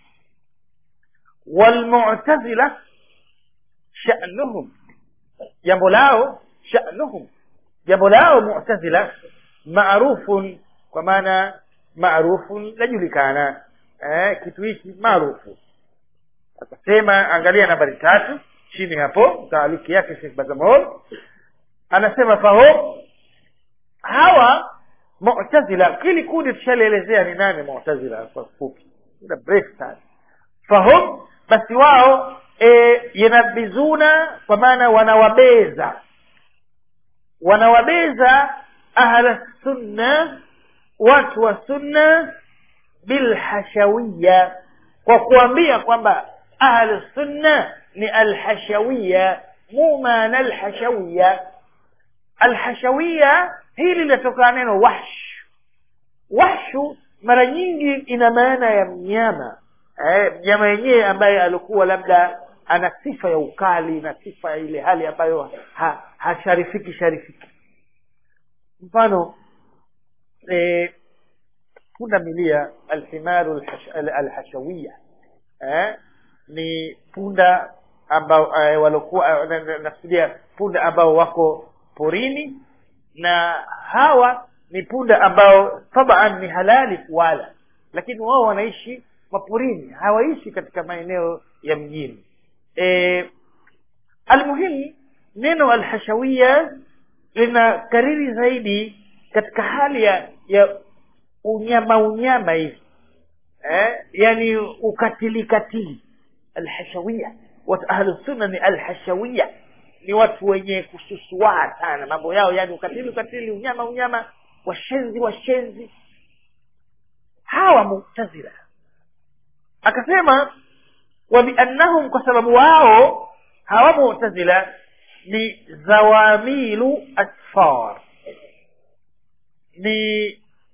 walmutazila shanuhum jambo lao shanuhum jambo lao mutazila marufun kwa maana marufun lajulikana eh, kitu hiki maarufu akasema angalia nambari tatu chini hapo taaliki yake Sheikh Bazamol anasema faho hawa mu'tazila kili kundi tushalielezea ni nani mu'tazila kwa fupi muda mrefu sana fahum basi wao e, yanabizuna kwa maana wanawabeza wanawabeza ahla sunna watu wa sunna bilhashawiya kwa kuambia kwamba ahlu sunna ni alhashawiya mu maana alhashawiya alhashawiya hili linatokana neno wahsh wahshu mara nyingi ina maana ya mnyama eh, mnyama yenyewe ambaye alikuwa labda ana sifa ya ukali na sifa ya ile hali ambayo ha, hasharifiki sharifiki mfano eh, punda milia alhimaru alhashawiya eh, ni punda ambao eh, walokuwa eh, na- na- nakusudia punda ambao wako porini na hawa ni punda ambao taban ni halali kuwala lakini wao wanaishi maporini hawaishi katika maeneo ya mjini e, almuhimu neno alhashawia lina kariri zaidi katika hali ya, ya unyama unyama hivi eh, yani ukatili katili alhashawia watu ahlusunna ni alhashawia ni watu wenye kususua sana mambo yao yani ukatili ukatili unyama unyama washenzi washenzi hawa mutazila akasema wa biannahum kwa sababu wao hawa mutazila ni zawamilu asfar ni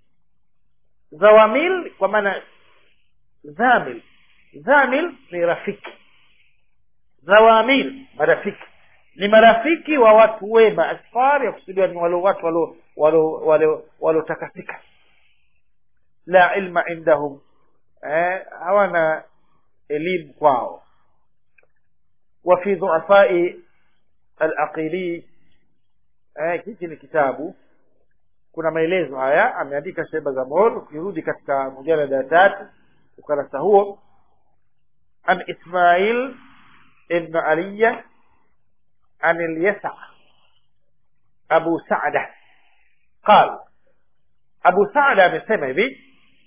zawamil kwa maana zamil zamil ni rafiki zawamil marafiki ni marafiki wa watu wema asfar ya kusudiwa ni wale watu walo walo walo walotakasika la ilma indahum eh, hawana elimu kwao wa fi dhuafai alaqili eh, hiki ni kitabu kuna maelezo haya ameandika sheba za mor ukirudi katika mujalada ya tatu ukarasa huo an ismail ibn aliya عن اليسع أبو سعدة قال أبو سعدة amesema hivi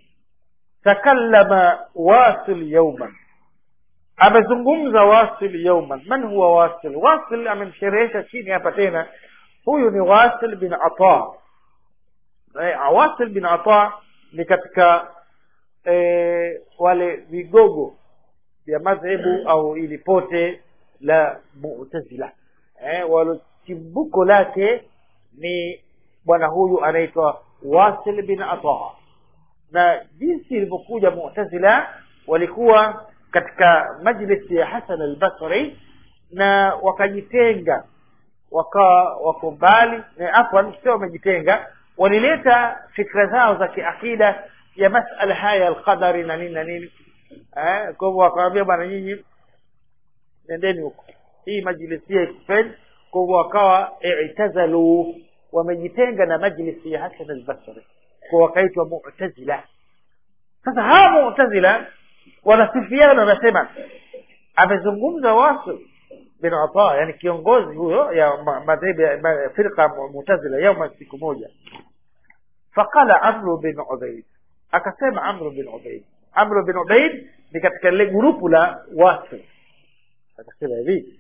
تكلم واصل يوما amezungumza wasil yauman man huwa wasil wasil amemsherehesha chini hapa tena huyu ni wasil bin ata eh, wasil bin ata ni katika eh, wale vigogo vya madhehebu au ili pote la mu'tazila eh, walo chimbuko lake ni bwana huyu anaitwa wasil bin ata na jinsi ilivyokuja mu'tazila walikuwa katika majlisi ya hasan al-basri na wakajitenga wakawa wako mbali eh, afwan sio wamejitenga walileta fikra zao za kiakida ya masala haya alqadari na nini na nini eh, kwa hivyo wakawambia bwana nyinyi nendeni huko hii majlisi ya ikufeni kwa hivyo wakawa i'tazalu wamejitenga na majlisi ya hasan al-basri kwa wakaitwa mu'tazila sasa hawa mu'tazila wanasifiana wanasema amezungumza wasu bin ata yani kiongozi huyo ya ma- madhehebu ya ma- firqa mu- mu'tazila yauma siku moja faqala amru bin ubaid akasema amru bin ubaid amru bin ubaid ni katika lile grupu la wasu akasema hivi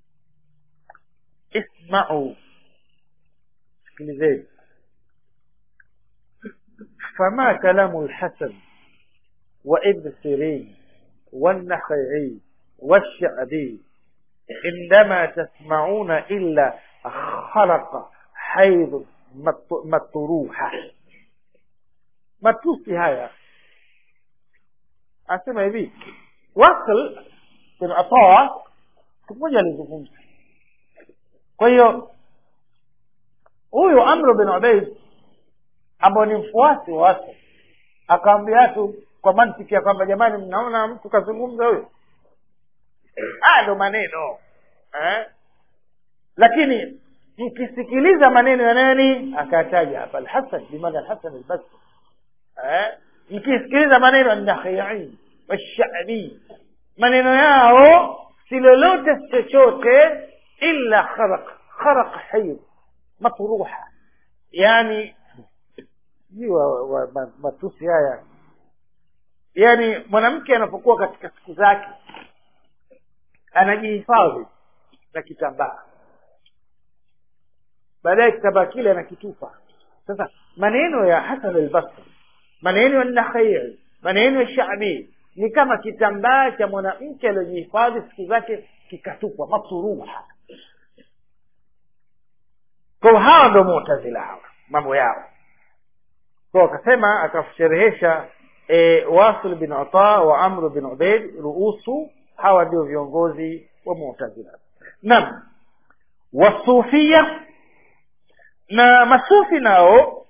isma'u sikilizeni فما كلام الحسن وابن سيرين والنخعي والشعبي عندما تسمعون إلا خلق حيض مط- مطروحة matusi haya asema hivi wasl bin ataa siku moja alizungumza kwa hiyo huyu amru bin ubaid ambao ni mfuasi wa wasl akaambia watu kwa mantiki ya kwamba jamani mnaona mtu kazungumza huyo haya ndo maneno eh? lakini mkisikiliza maneno ya nani akataja hapa alhasan bimaana alhasan albasri eh? mkisikiliza maneno annakhii washabi maneno yao si lolote chochote illa kharaq kharaq hayr matruha yani sijui wa- wa- ma- matusi haya yaani mwanamke anapokuwa katika siku zake anajihifadhi na kitambaa baadaye kitambaa kile anakitupa sasa maneno ya hasan albasri maneno ya nakhai maneno ya shabi ni kama kitambaa cha mwanamke aliyojihifadhi siku zake kikatupwa masuruha kwa hawa ndo mutazila hawa mambo yao kwa akasema akasherehesha e, wasil bin ata wa amr bin ubaid ruusu hawa ndio viongozi wa mu'tazila naam wasufia na masufi nao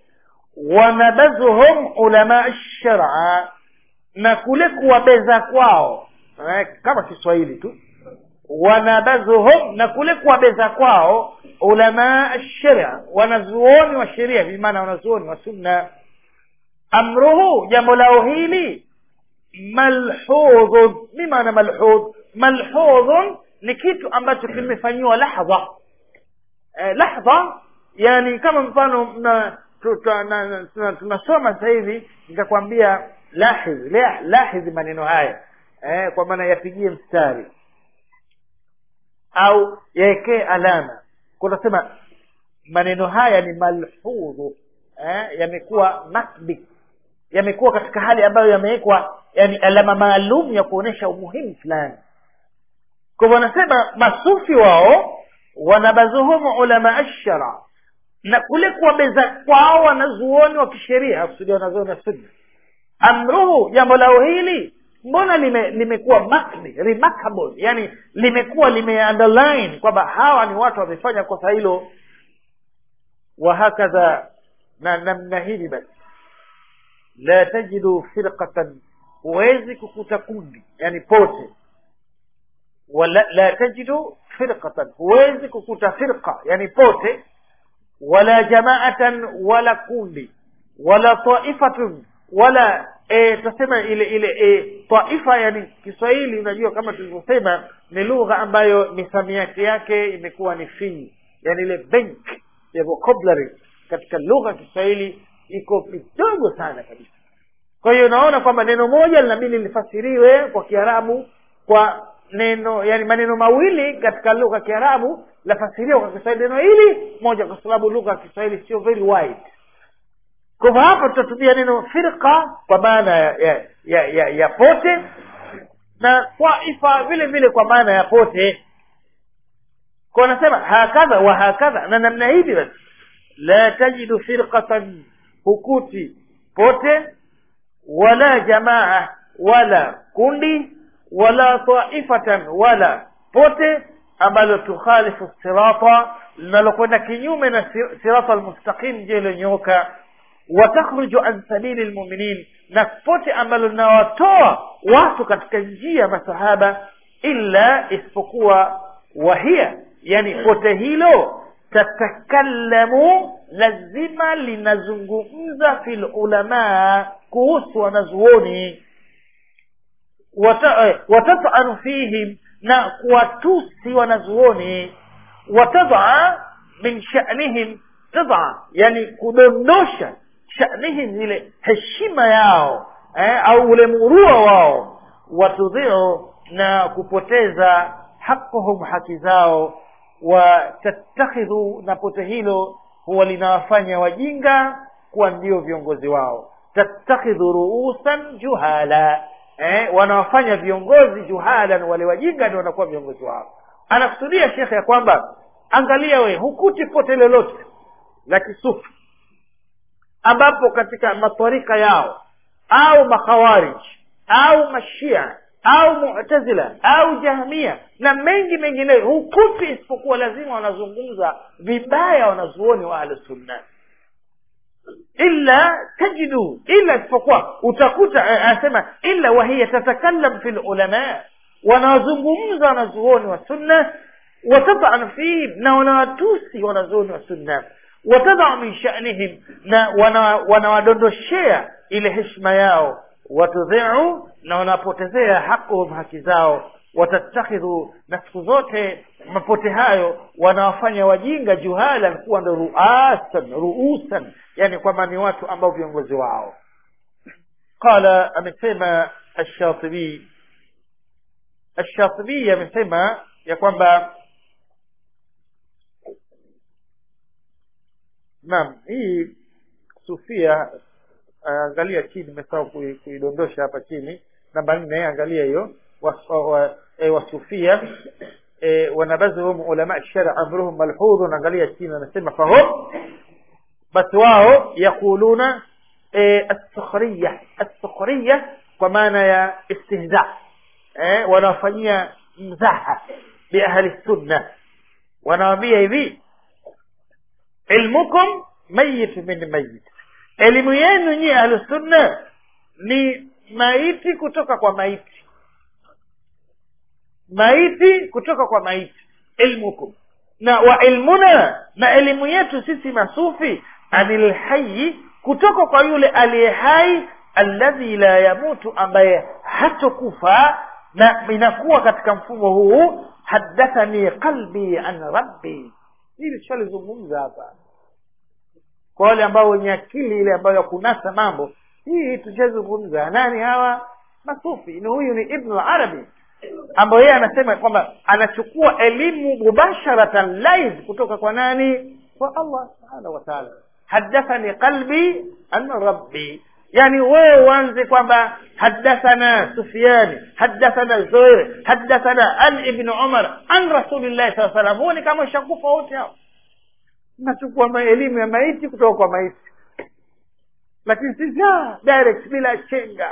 wanabazuhum ulama shara na kule kuwabeza kwao eh, kama kiswahili tu wanabazuhum na kule kuwabeza kwao ulamaa sharia wanazuoni wa sheria bimaana wanazuoni wa sunna amruhu jambo lao hili malhudhun mi maana malhudh malhudhun ni kitu ambacho kimefanyiwa lahdha eh, lahdha yani kama mfano na tunasoma sasa hivi nikakwambia lahidh lahidh maneno haya eh, kwa maana yapigie mstari au yaekee alama kunasema maneno haya ni malhudhu eh, yamekuwa makbi yamekuwa katika hali ambayo yamewekwa yani alama maalum ya kuonyesha umuhimu fulani kwa hivyo wanasema masufi wao wanabazuhumu ulama ashara na kule kuwabeza kwao wanazuoni wa kisheria kusudia wanazuoni wa sunna amruhu jambo lao hili mbona lime limekuwa makni remarkable yani limekuwa limeunderline kwamba hawa ni watu wamefanya kosa hilo wahakadha na namna hili basi la tajidu firqatan huwezi kukuta kundi yani pote wala la tajidu firqatan huwezi kukuta firqa yani pote wala jamaatan wala kundi wala taifatun wala e, tasema ile ile e, taifa yani kiswahili unajua kama tulivyosema ni lugha ambayo misamiati yake imekuwa ni finyi yani ile bank ya vocabulary katika lugha ya kiswahili iko kidogo sana kabisa kwa hiyo unaona kwamba neno moja linabidi lifasiriwe kwa kiarabu kwa neno yani maneno mawili katika lugha ya kiarabu lafasiriwa kwa kiswahili neno hili moja kwa sababu lugha ya kiswahili sio very wide kwa hivyo hapa tutatumia neno firqa kwa maana ya, ya, ya, ya, ya pote na taifa vile vile kwa maana ya pote kwa wanasema hakadha wa hakadha na namna hivi basi la tajidu firqatan hukuti pote wala jamaa wala kundi wala taifatan wala pote ambalo tukhalifu sirata linalokwenda kinyume na sirata almustaqim je iliyonyooka watakhruju an sabili lmuminin na pote ambalo linawatoa watu katika njia ya masahaba illa isipokuwa wahia yani pote hilo tatakallamu lazima linazungumza fil ulamaa kuhusu wanazuoni watatanu fihim na kuwatusi wanazuoni watadaa min shanihim tadaa yani kudondosha shanihim ile heshima yao eh, au ule murua wao watudhiu na kupoteza haquhum haki zao watatakhidhu na pote hilo huwa linawafanya wajinga kuwa ndio viongozi wao tattakhidhu ruusan juhala eh, wanawafanya viongozi juhalan wale wajinga ndio wanakuwa viongozi wao anakusudia shekhe ya kwamba angalia we hukuti pote lolote la kisufi ambapo katika matwarika yao au makhawarij au mashia au mu'tazila au jahmia na mengi mengineyo hukuti isipokuwa lazima wanazungumza vibaya wanazuoni wa ahlusunna illa tajidu illa isipokuwa utakuta anasema illa wahiya tatakallam fi lulama wanawazungumza wanazuoni wa sunna watataan fihim na wanawatusi wanazuoni wa sunna watadaa min shanihim na wanawadondoshea wana ile heshima yao watudhiu na wanapotezea haquhum haki zao watatakhidhu na siku zote mapote hayo wanawafanya wajinga juhalan kuwa ndo ruasan ruusan yani kwamba ni watu ambao viongozi wao qala amesema ashatibi ashatibi amesema ya kwamba naam hii sufia angalia chini nimesahau kuidondosha hapa chini namba nne angalia hiyo wasufia wanabadhuhum ulama shara amruhum malhudhun angalia chini anasema fahum basi wao yaquluna assukhriya assukhriya kwa maana ya istihza wanawafanyia mzaha biahli sunna wanawambia hivi ilmukum mayit min mayit elimu yenu nyie ahlusunna ni maiti kutoka kwa maiti maiti kutoka kwa maiti ilmukum na wa ilmuna na elimu yetu sisi masufi anil hayi kutoka kwa yule aliye hai alladhi la yamutu ambaye hatokufa na inakuwa katika mfumo huu haddathani qalbi an rabbi hili tushalizungumza hapa kwa wale ambao wenye akili ile ambayo ya kunasa mambo hii tushazungumza nani hawa masufi ni huyu ni ibnu arabi ambayo yeye anasema kwamba anachukua elimu mubasharatan live kutoka kwa nani kwa allah subhanahu wa taala haddathani qalbi an rabbi yani wewe uanze kwamba haddathana sufiani haddathana zuhair haddathana an ibn umar an rasulillahi saa salam huoni kama ishakufa wote hao nachukua elimu ya maiti kutoka kwa maiti lakini sisi direct bila chenga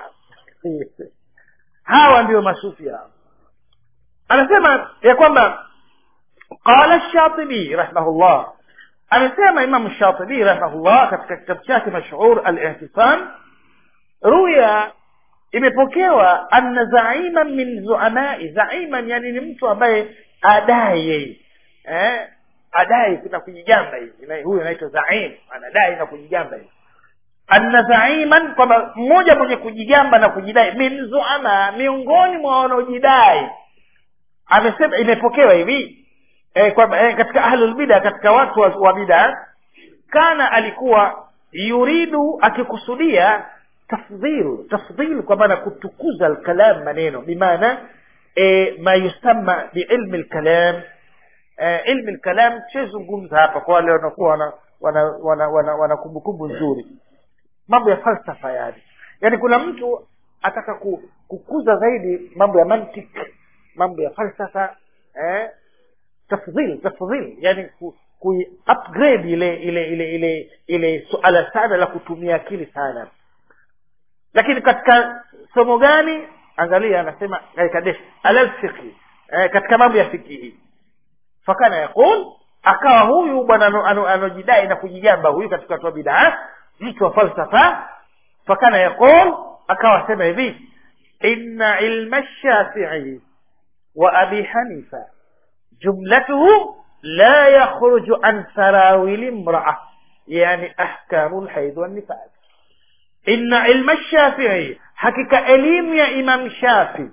hawa ndio masufi hao anasema ya kwamba qala shatibi rahimahullah amesema imamu shatibi rahimahullah katika kitabu chake mashhur al-ihtisam ruya imepokewa anna zaiman min zuamai zaiman yani ni mtu ambaye adai yeye eh? adai kuna kujigamba hivi huyu anaitwa zaim anadai na kujigamba hivi anna zaiman kwamba mmoja mwenye kujigamba na kujidai min zuama miongoni mwa wanaojidai amesema imepokewa hivi eh, kwamba eh, katika ahlulbida katika watu wa, wa bida kana alikuwa yuridu akikusudia tafdhil tafdhil kwa maana kutukuza alkalam maneno bimaana e, ma yusamma biilmi lkalam e, ilmi lkalam tushazungumza hapa kwa wale wanakuwa wana wana wana, wana, wana kumbukumbu nzuri mambo ya falsafa yani yaani kuna mtu ataka ku, kukuza zaidi mambo ya mantik mambo ya falsafa eh, tafdhil tafdhil yani ku, ku upgrade ile ile ile ile ile suala sana la kutumia akili sana lakini katika somo gani angalia anasema kadesh alalfiqhi eh, katika mambo ya fikihi fakana yaqul akawa huyu bwana anojidai na kujigamba huyu katika watu wa bidaa mtu wa falsafa fakana yaqul akawa sema hivi inna ilma shafii wa abi hanifa jumlatuhu la yakhruju an sarawili imraa yani ahkamu lhaidh wannifas inna ilma shafii hakika elimu ya imam shafi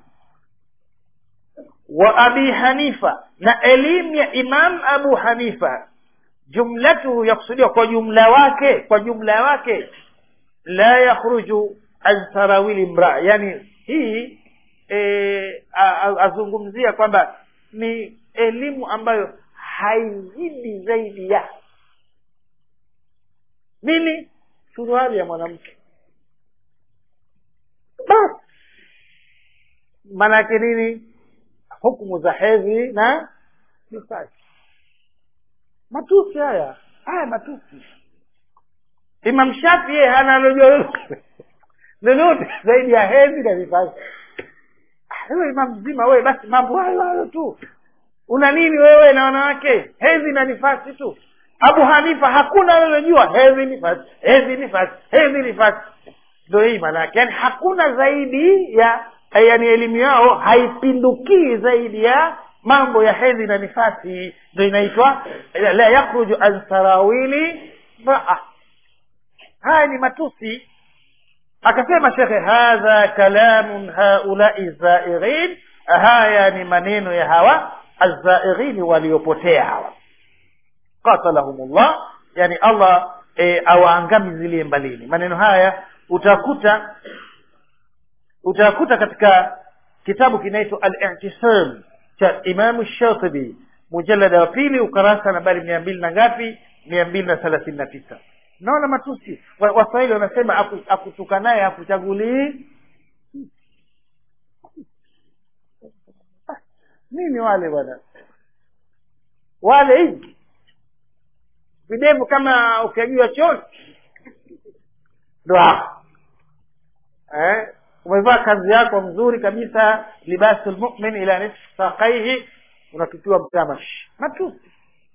wa abi hanifa na elimu ya imam abu hanifa jumlatuhu yakusudiwa kwa jumla wake kwa jumla wake la yakhruju an sarawili mraa yani hii e, azungumzia kwamba ni elimu ambayo haizidi zaidi ya nini suruali ya mwanamke basi maanake nini hukumu za hedhi na nifasi matusi haya haya matusi imam shafi yeye hana lojua lolote zaidi ya hedhi na nifasi wewe imam mzima wewe basi mambo hayo hayo tu una nini wewe na wanawake hedhi na nifasi tu abu hanifa hakuna alilojua hedhi nifasi hedhi nifasi hedhi nifasi ndo hii maanaake yani hakuna zaidi ya yani elimu yao haipindukii zaidi ya mambo ya hedhi na nifasi ndo inaitwa la yakhruju an sarawili raa haya ni matusi akasema shekhe hadha kalamun haulai zaighin haya ni maneno ya hawa azaighini waliopotea hawa qatalahumullah yani allah e, awaangamizilie mbalini maneno haya utakuta utakuta katika kitabu kinaitwa al-i'tisam cha imamu shatibi mujalada wa pili ukarasa nambari mia mbili na ngapi mia mbili na thelathini na tisa naona matusi waswahili wanasema akutukanaye akuchagulii nini wale bwana wale hivi videvu kama ukiagiwa choni ndo hapo eh? umevaa kazi yako mzuri kabisa libasu lmumin ila nisfi saqaihi unatupiwa mtamash matusi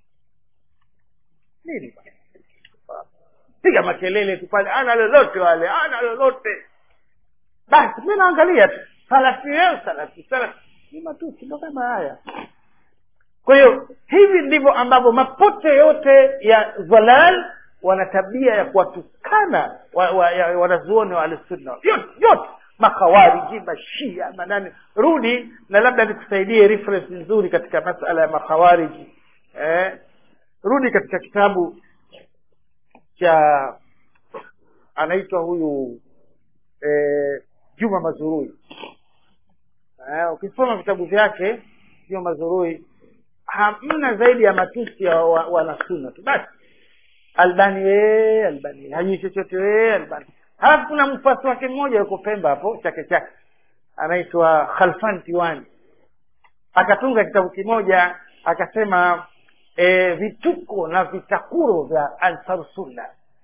nini piga makelele tu pale ana lolote wale ana lolote basi mi naangalia tu salafi leo salafi salafi ni matusi ndo kama haya kwa hiyo hivi ndivyo ambavyo mapote yote ya dhalal wana tabia ya kuwatukana wa, wa, ya- wanazuoni wa ahlusunna yote yote makhawariji mashia manani rudi na labda nikusaidie reference nzuri katika masala ya makhawariji eh, rudi katika kitabu cha anaitwa huyu eh, juma mazurui eh, ukisoma vitabu vyake juma mazurui hamna zaidi ya matusi ya wa- wanasuna tu basi albani wee albani hajui chochote wee albani halafu kuna mfasi wake mmoja yuko pemba hapo chake chake anaitwa khalfan tiwani akatunga kitabu kimoja akasema e, vituko na vitakuro vya ansar sunna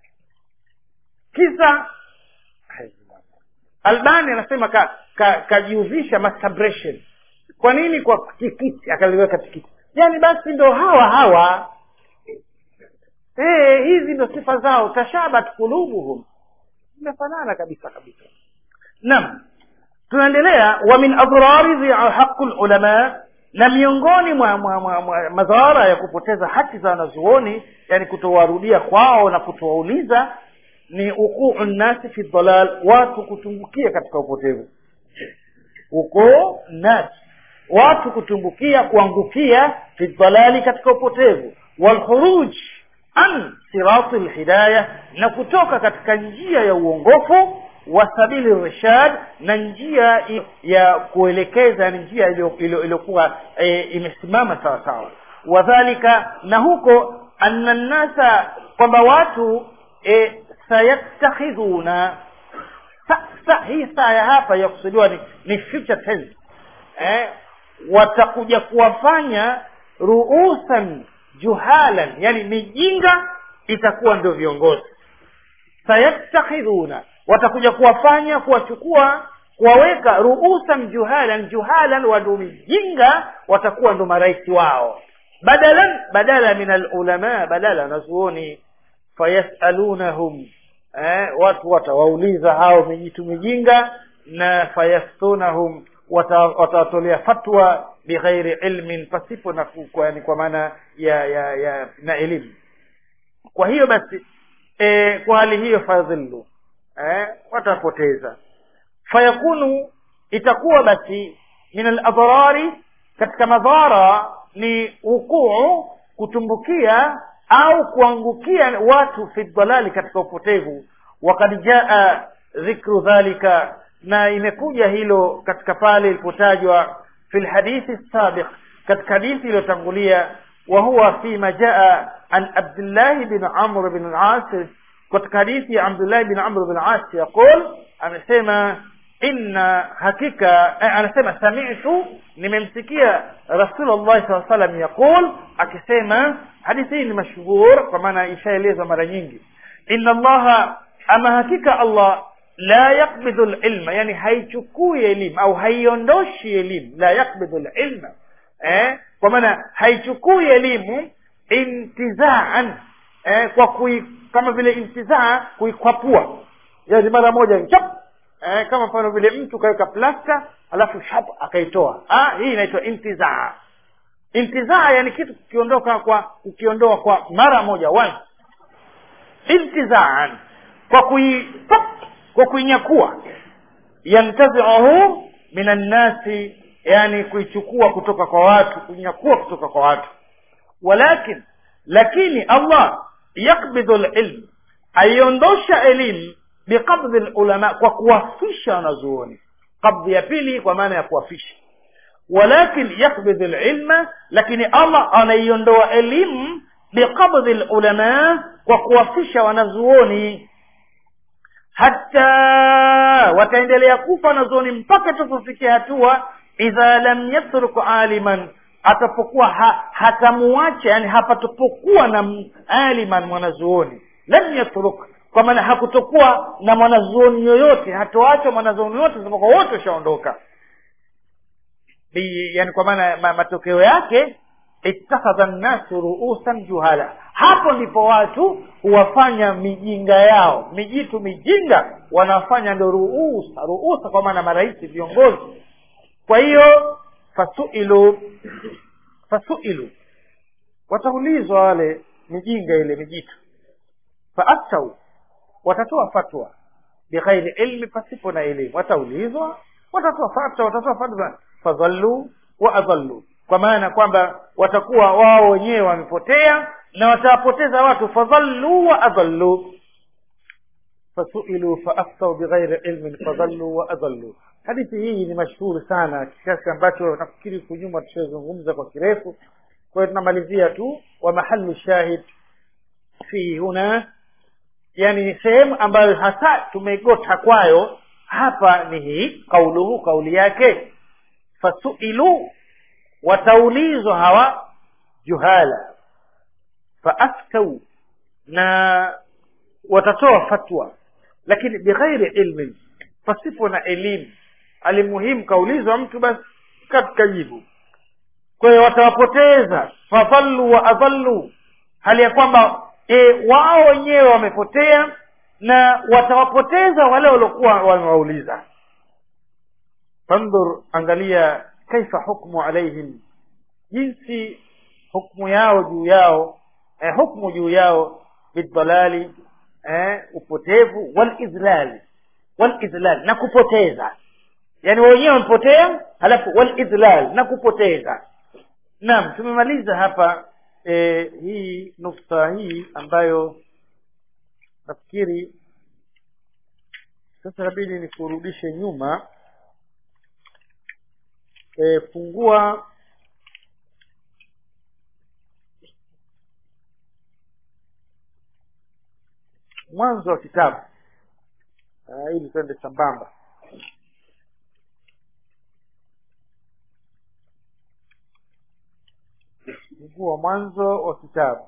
kisa albani anasema kajiuzisha ka, ka masturbation kwa nini kwa tikiti akaliweka tikiti yani basi ndo hawa hawa hey, hizi ndo sifa zao tashabat kulubuhum zimefanana kabisa kabisa naam tunaendelea wa min adrari haqu lulama na miongoni mwa, mwa, mwa, mwa madhara ya kupoteza haki za wanazuoni yani kutowarudia kwao na kutowauliza ni ukuu nnasi fi dhalal watu kutumbukia katika upotevu ukuu nasi watu kutumbukia kuangukia fi dhalali katika upotevu walkhuruj an sirati lhidaya na kutoka katika njia ya uongofu wa sabili rishad na njia ya kuelekeza ni njia iliyokuwa e, imesimama sawa sawa wadhalika na huko anna nnasa kwamba watu e, sayattakhidhuna sa, sa, hii saa ya hapa yakusudiwa ni, ni future tense eh, watakuja kuwafanya ruusan juhalan yani mijinga itakuwa ndio viongozi sayattakhidhuna watakuja kuwafanya kuwachukua kuwaweka ruusan juhalan juhalan wando mijinga watakuwa ndo marais wao badalan badala min alulama badala wanazuoni fayasalunahum eh, watu watawauliza hao mijitu mijinga na fayaftunahum watawatolea fatwa bighairi ilmin pasipo na kwa, yani kwa maana ya, ya, ya na elimu kwa hiyo basi e, kwa hali hiyo fadhillu eh, watapoteza fayakunu itakuwa basi min aladhrari katika madhara ni ukuu kutumbukia au kuangukia watu fi dhalali katika upotevu wakad jaa dhikru dhalika na imekuja hilo katika pale ilipotajwa fi lhadithi sabiq katika hadithi iliyotangulia wa huwa fima jaa an abdillahi bin amr bin al-as katika hadithi ya abdillahi bin amr bin al-as yaqul amesema inna hakika eh, anasema sami'tu nimemsikia rasulullah saa salam yaqul akisema hadithi hii ni mashhur kwa maana ishaelezwa mara nyingi inna allaha ama hakika allah la yakbidhu lilma yani haichukui elimu au haiondoshi elimu la yakbidhu lilma eh? kwa maana haichukui elimu intizaan eh? kwa kui, kama vile intizaa kuikwapua yani mara moja chap eh, kama mfano vile mtu kaweka plasta alafu shap akaitoa ah, hii inaitwa intizaa intizaa yani kitu kukiondoka kwa ukiondoa kwa mara moja once intizaan kwa kui pop, kwa kuinyakua yantaziuhu min annasi yani kuichukua kutoka kwa watu kunyakua kutoka kwa watu walakin lakini allah yakbidhu lilm aiondosha elimu biqabdhi lulama kwa kuwafisha wanazuoni qabdhi ya pili kwa maana ya kuwafisha walakin yakbidhi lilma lakini allah anaiondoa elimu biqabdhi lulama kwa kuwafisha wanazuoni hata wataendelea kufa wanazuoni mpaka tupofikia hatua idha lam yatruk aliman atapokuwa ha, hatamuacha yani hapatopokuwa na aliman mwanazuoni lam yatruk kwa maana hakutokuwa na mwanazuoni yoyote hatoacha mwanazuoni yoyote isipokuwa wote washaondoka yani kwa maana ma, matokeo yake ittakhadha nnasu ruusan juhala hapo ndipo watu huwafanya mijinga yao mijitu mijinga wanafanya ndo ruusa ruusa kwa maana marais viongozi kwa hiyo fasuilu fasuilu wataulizwa wale mijinga ile mijitu faaftau watatoa fatwa bighairi ilmi pasipo na elimu wataulizwa watatoa fatwa watatoa fatwa fadhallu wa adhallu kwa maana kwamba watakuwa wao wenyewe wamepotea na watawapoteza watu fadhallu wa adhallu fasuilu faaftau bighairi ilmin fadhallu wa adhallu hadithi hii ni mashuhuri sana kiasi ambacho nafikiri kunyuma tushazungumza kwa kirefu kwa hiyo tunamalizia tu wa mahalu shahid fi huna yani ni sehemu ambayo hasa tumegota kwayo hapa ni hii kauluhu kauli yake fasuilu wataulizwa hawa juhala faaftau na watatoa fatwa lakini bighairi ilmin pasipo na elimu alimuhimu kaulizwa mtu basi katika jibu kwa hiyo watawapoteza fadhallu wa adhallu hali ya kwamba e, wao wenyewe wamepotea na watawapoteza wale waliokuwa wamewauliza fandhur angalia kaifa hukmu alaihim jinsi hukmu yao juu yao eh, hukmu juu yao bidhalali eh, upotevu walidhlali walidhlal na kupoteza yani wenyewe wamepotea halafu walidhlal na kupoteza naam tumemaliza hapa e, hii nukta hii ambayo nafikiri sasa inabidi nikurudishe nyuma e, fungua mwanzo wa kitabu uh, ili twende sambamba mguu wa mwanzo wa kitabu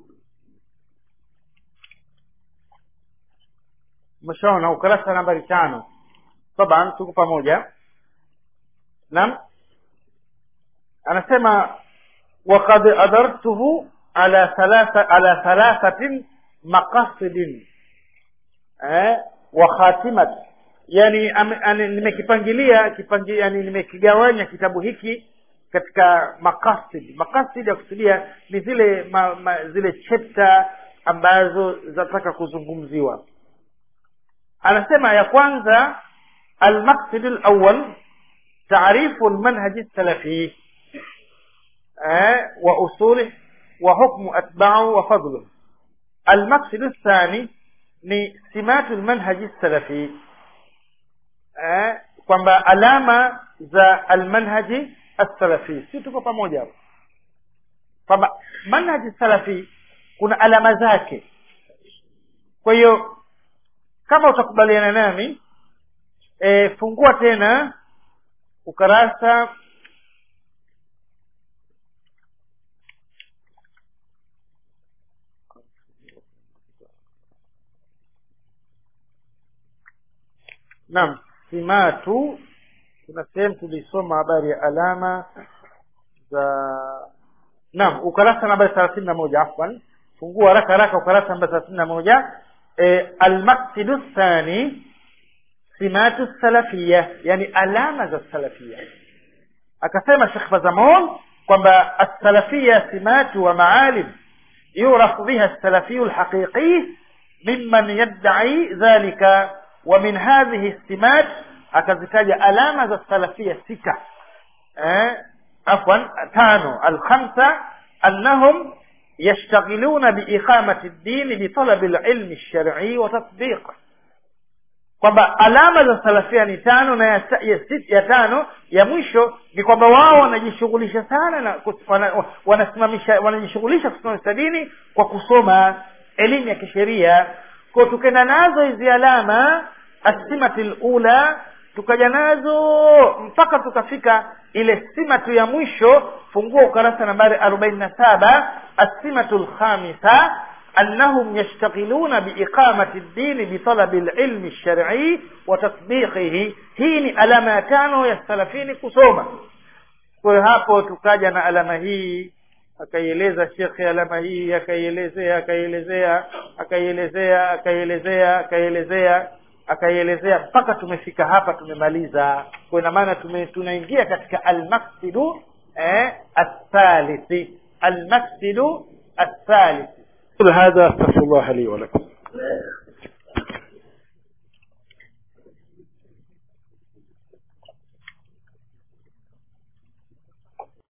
umeshaona ukurasa nambari tano taban tuko pamoja naam anasema wakad adartuhu ala thalatha ala thalathatin maqasidin eh, wa khatimat yani ame- ane- nimekipangilia kipangi, yani nimekigawanya kitabu hiki katika makasid makasid ya kusudia ni zile ma, ma, zile chapter ambazo zinataka kuzungumziwa anasema ya kwanza almaqsid alawwal taarifu almanhaj salafi eh, wa usulih wa hukmu atba'u wa fadluh المقصد الثاني ni simatu lmanhaji salafi eh, kwamba alama za almanhaji assalafi si tuko pamoja hapo kwamba manhaji salafi kuna alama zake kwa hiyo kama utakubaliana nami e, fungua tena ukarasa naam simatu kuna sehemu tulisoma habari ya alama za naam ukurasa nambari thelathini na moja afwan fungua haraka haraka ukurasa nambari thelathini na moja e, almaqsidu thani simatu salafia yani alama za salafia akasema shekh fazamon kwamba assalafia simatu wa maalim yurafu biha salafiyu lhaqiqi mimman yadai dhalika ومن هذه السمات akazitaja alama za salafia sita eh, afwan tano alkhamsa annahum yashtaghiluna biiqamati ddini bitalabi lilmi lsharii wa tatbiq kwamba alama za salafia ni tano na ya, ya, sit- ya tano ya mwisho ni kwamba wao wanajishughulisha sana na kus- wana, wanasimamisha wanajishughulisha kusimamisha dini kwa kusoma elimu ya kisheria kwa tukenda nazo hizi alama asimati lula tukaja nazo mpaka tukafika ile simatu ya mwisho fungua ukarasa nambari arobaini na saba asimatu lkhamisa أنهم يشتغلون بإقامة الدين بطلب العلم الشرعي وتطبيقه hii ni alama ya tano ya salafini kusoma kwa hiyo hapo tukaja na alama hii akaieleza shekhe alama hii akaielezea akaielezea akaielezea akaielezea akaielezea akaielezea mpaka tumefika hapa tumemaliza kwa ina maana tume- tunaingia katika almaksidu eh, athalithi almaksidu athalithi هذا استغفر الله لي ولكم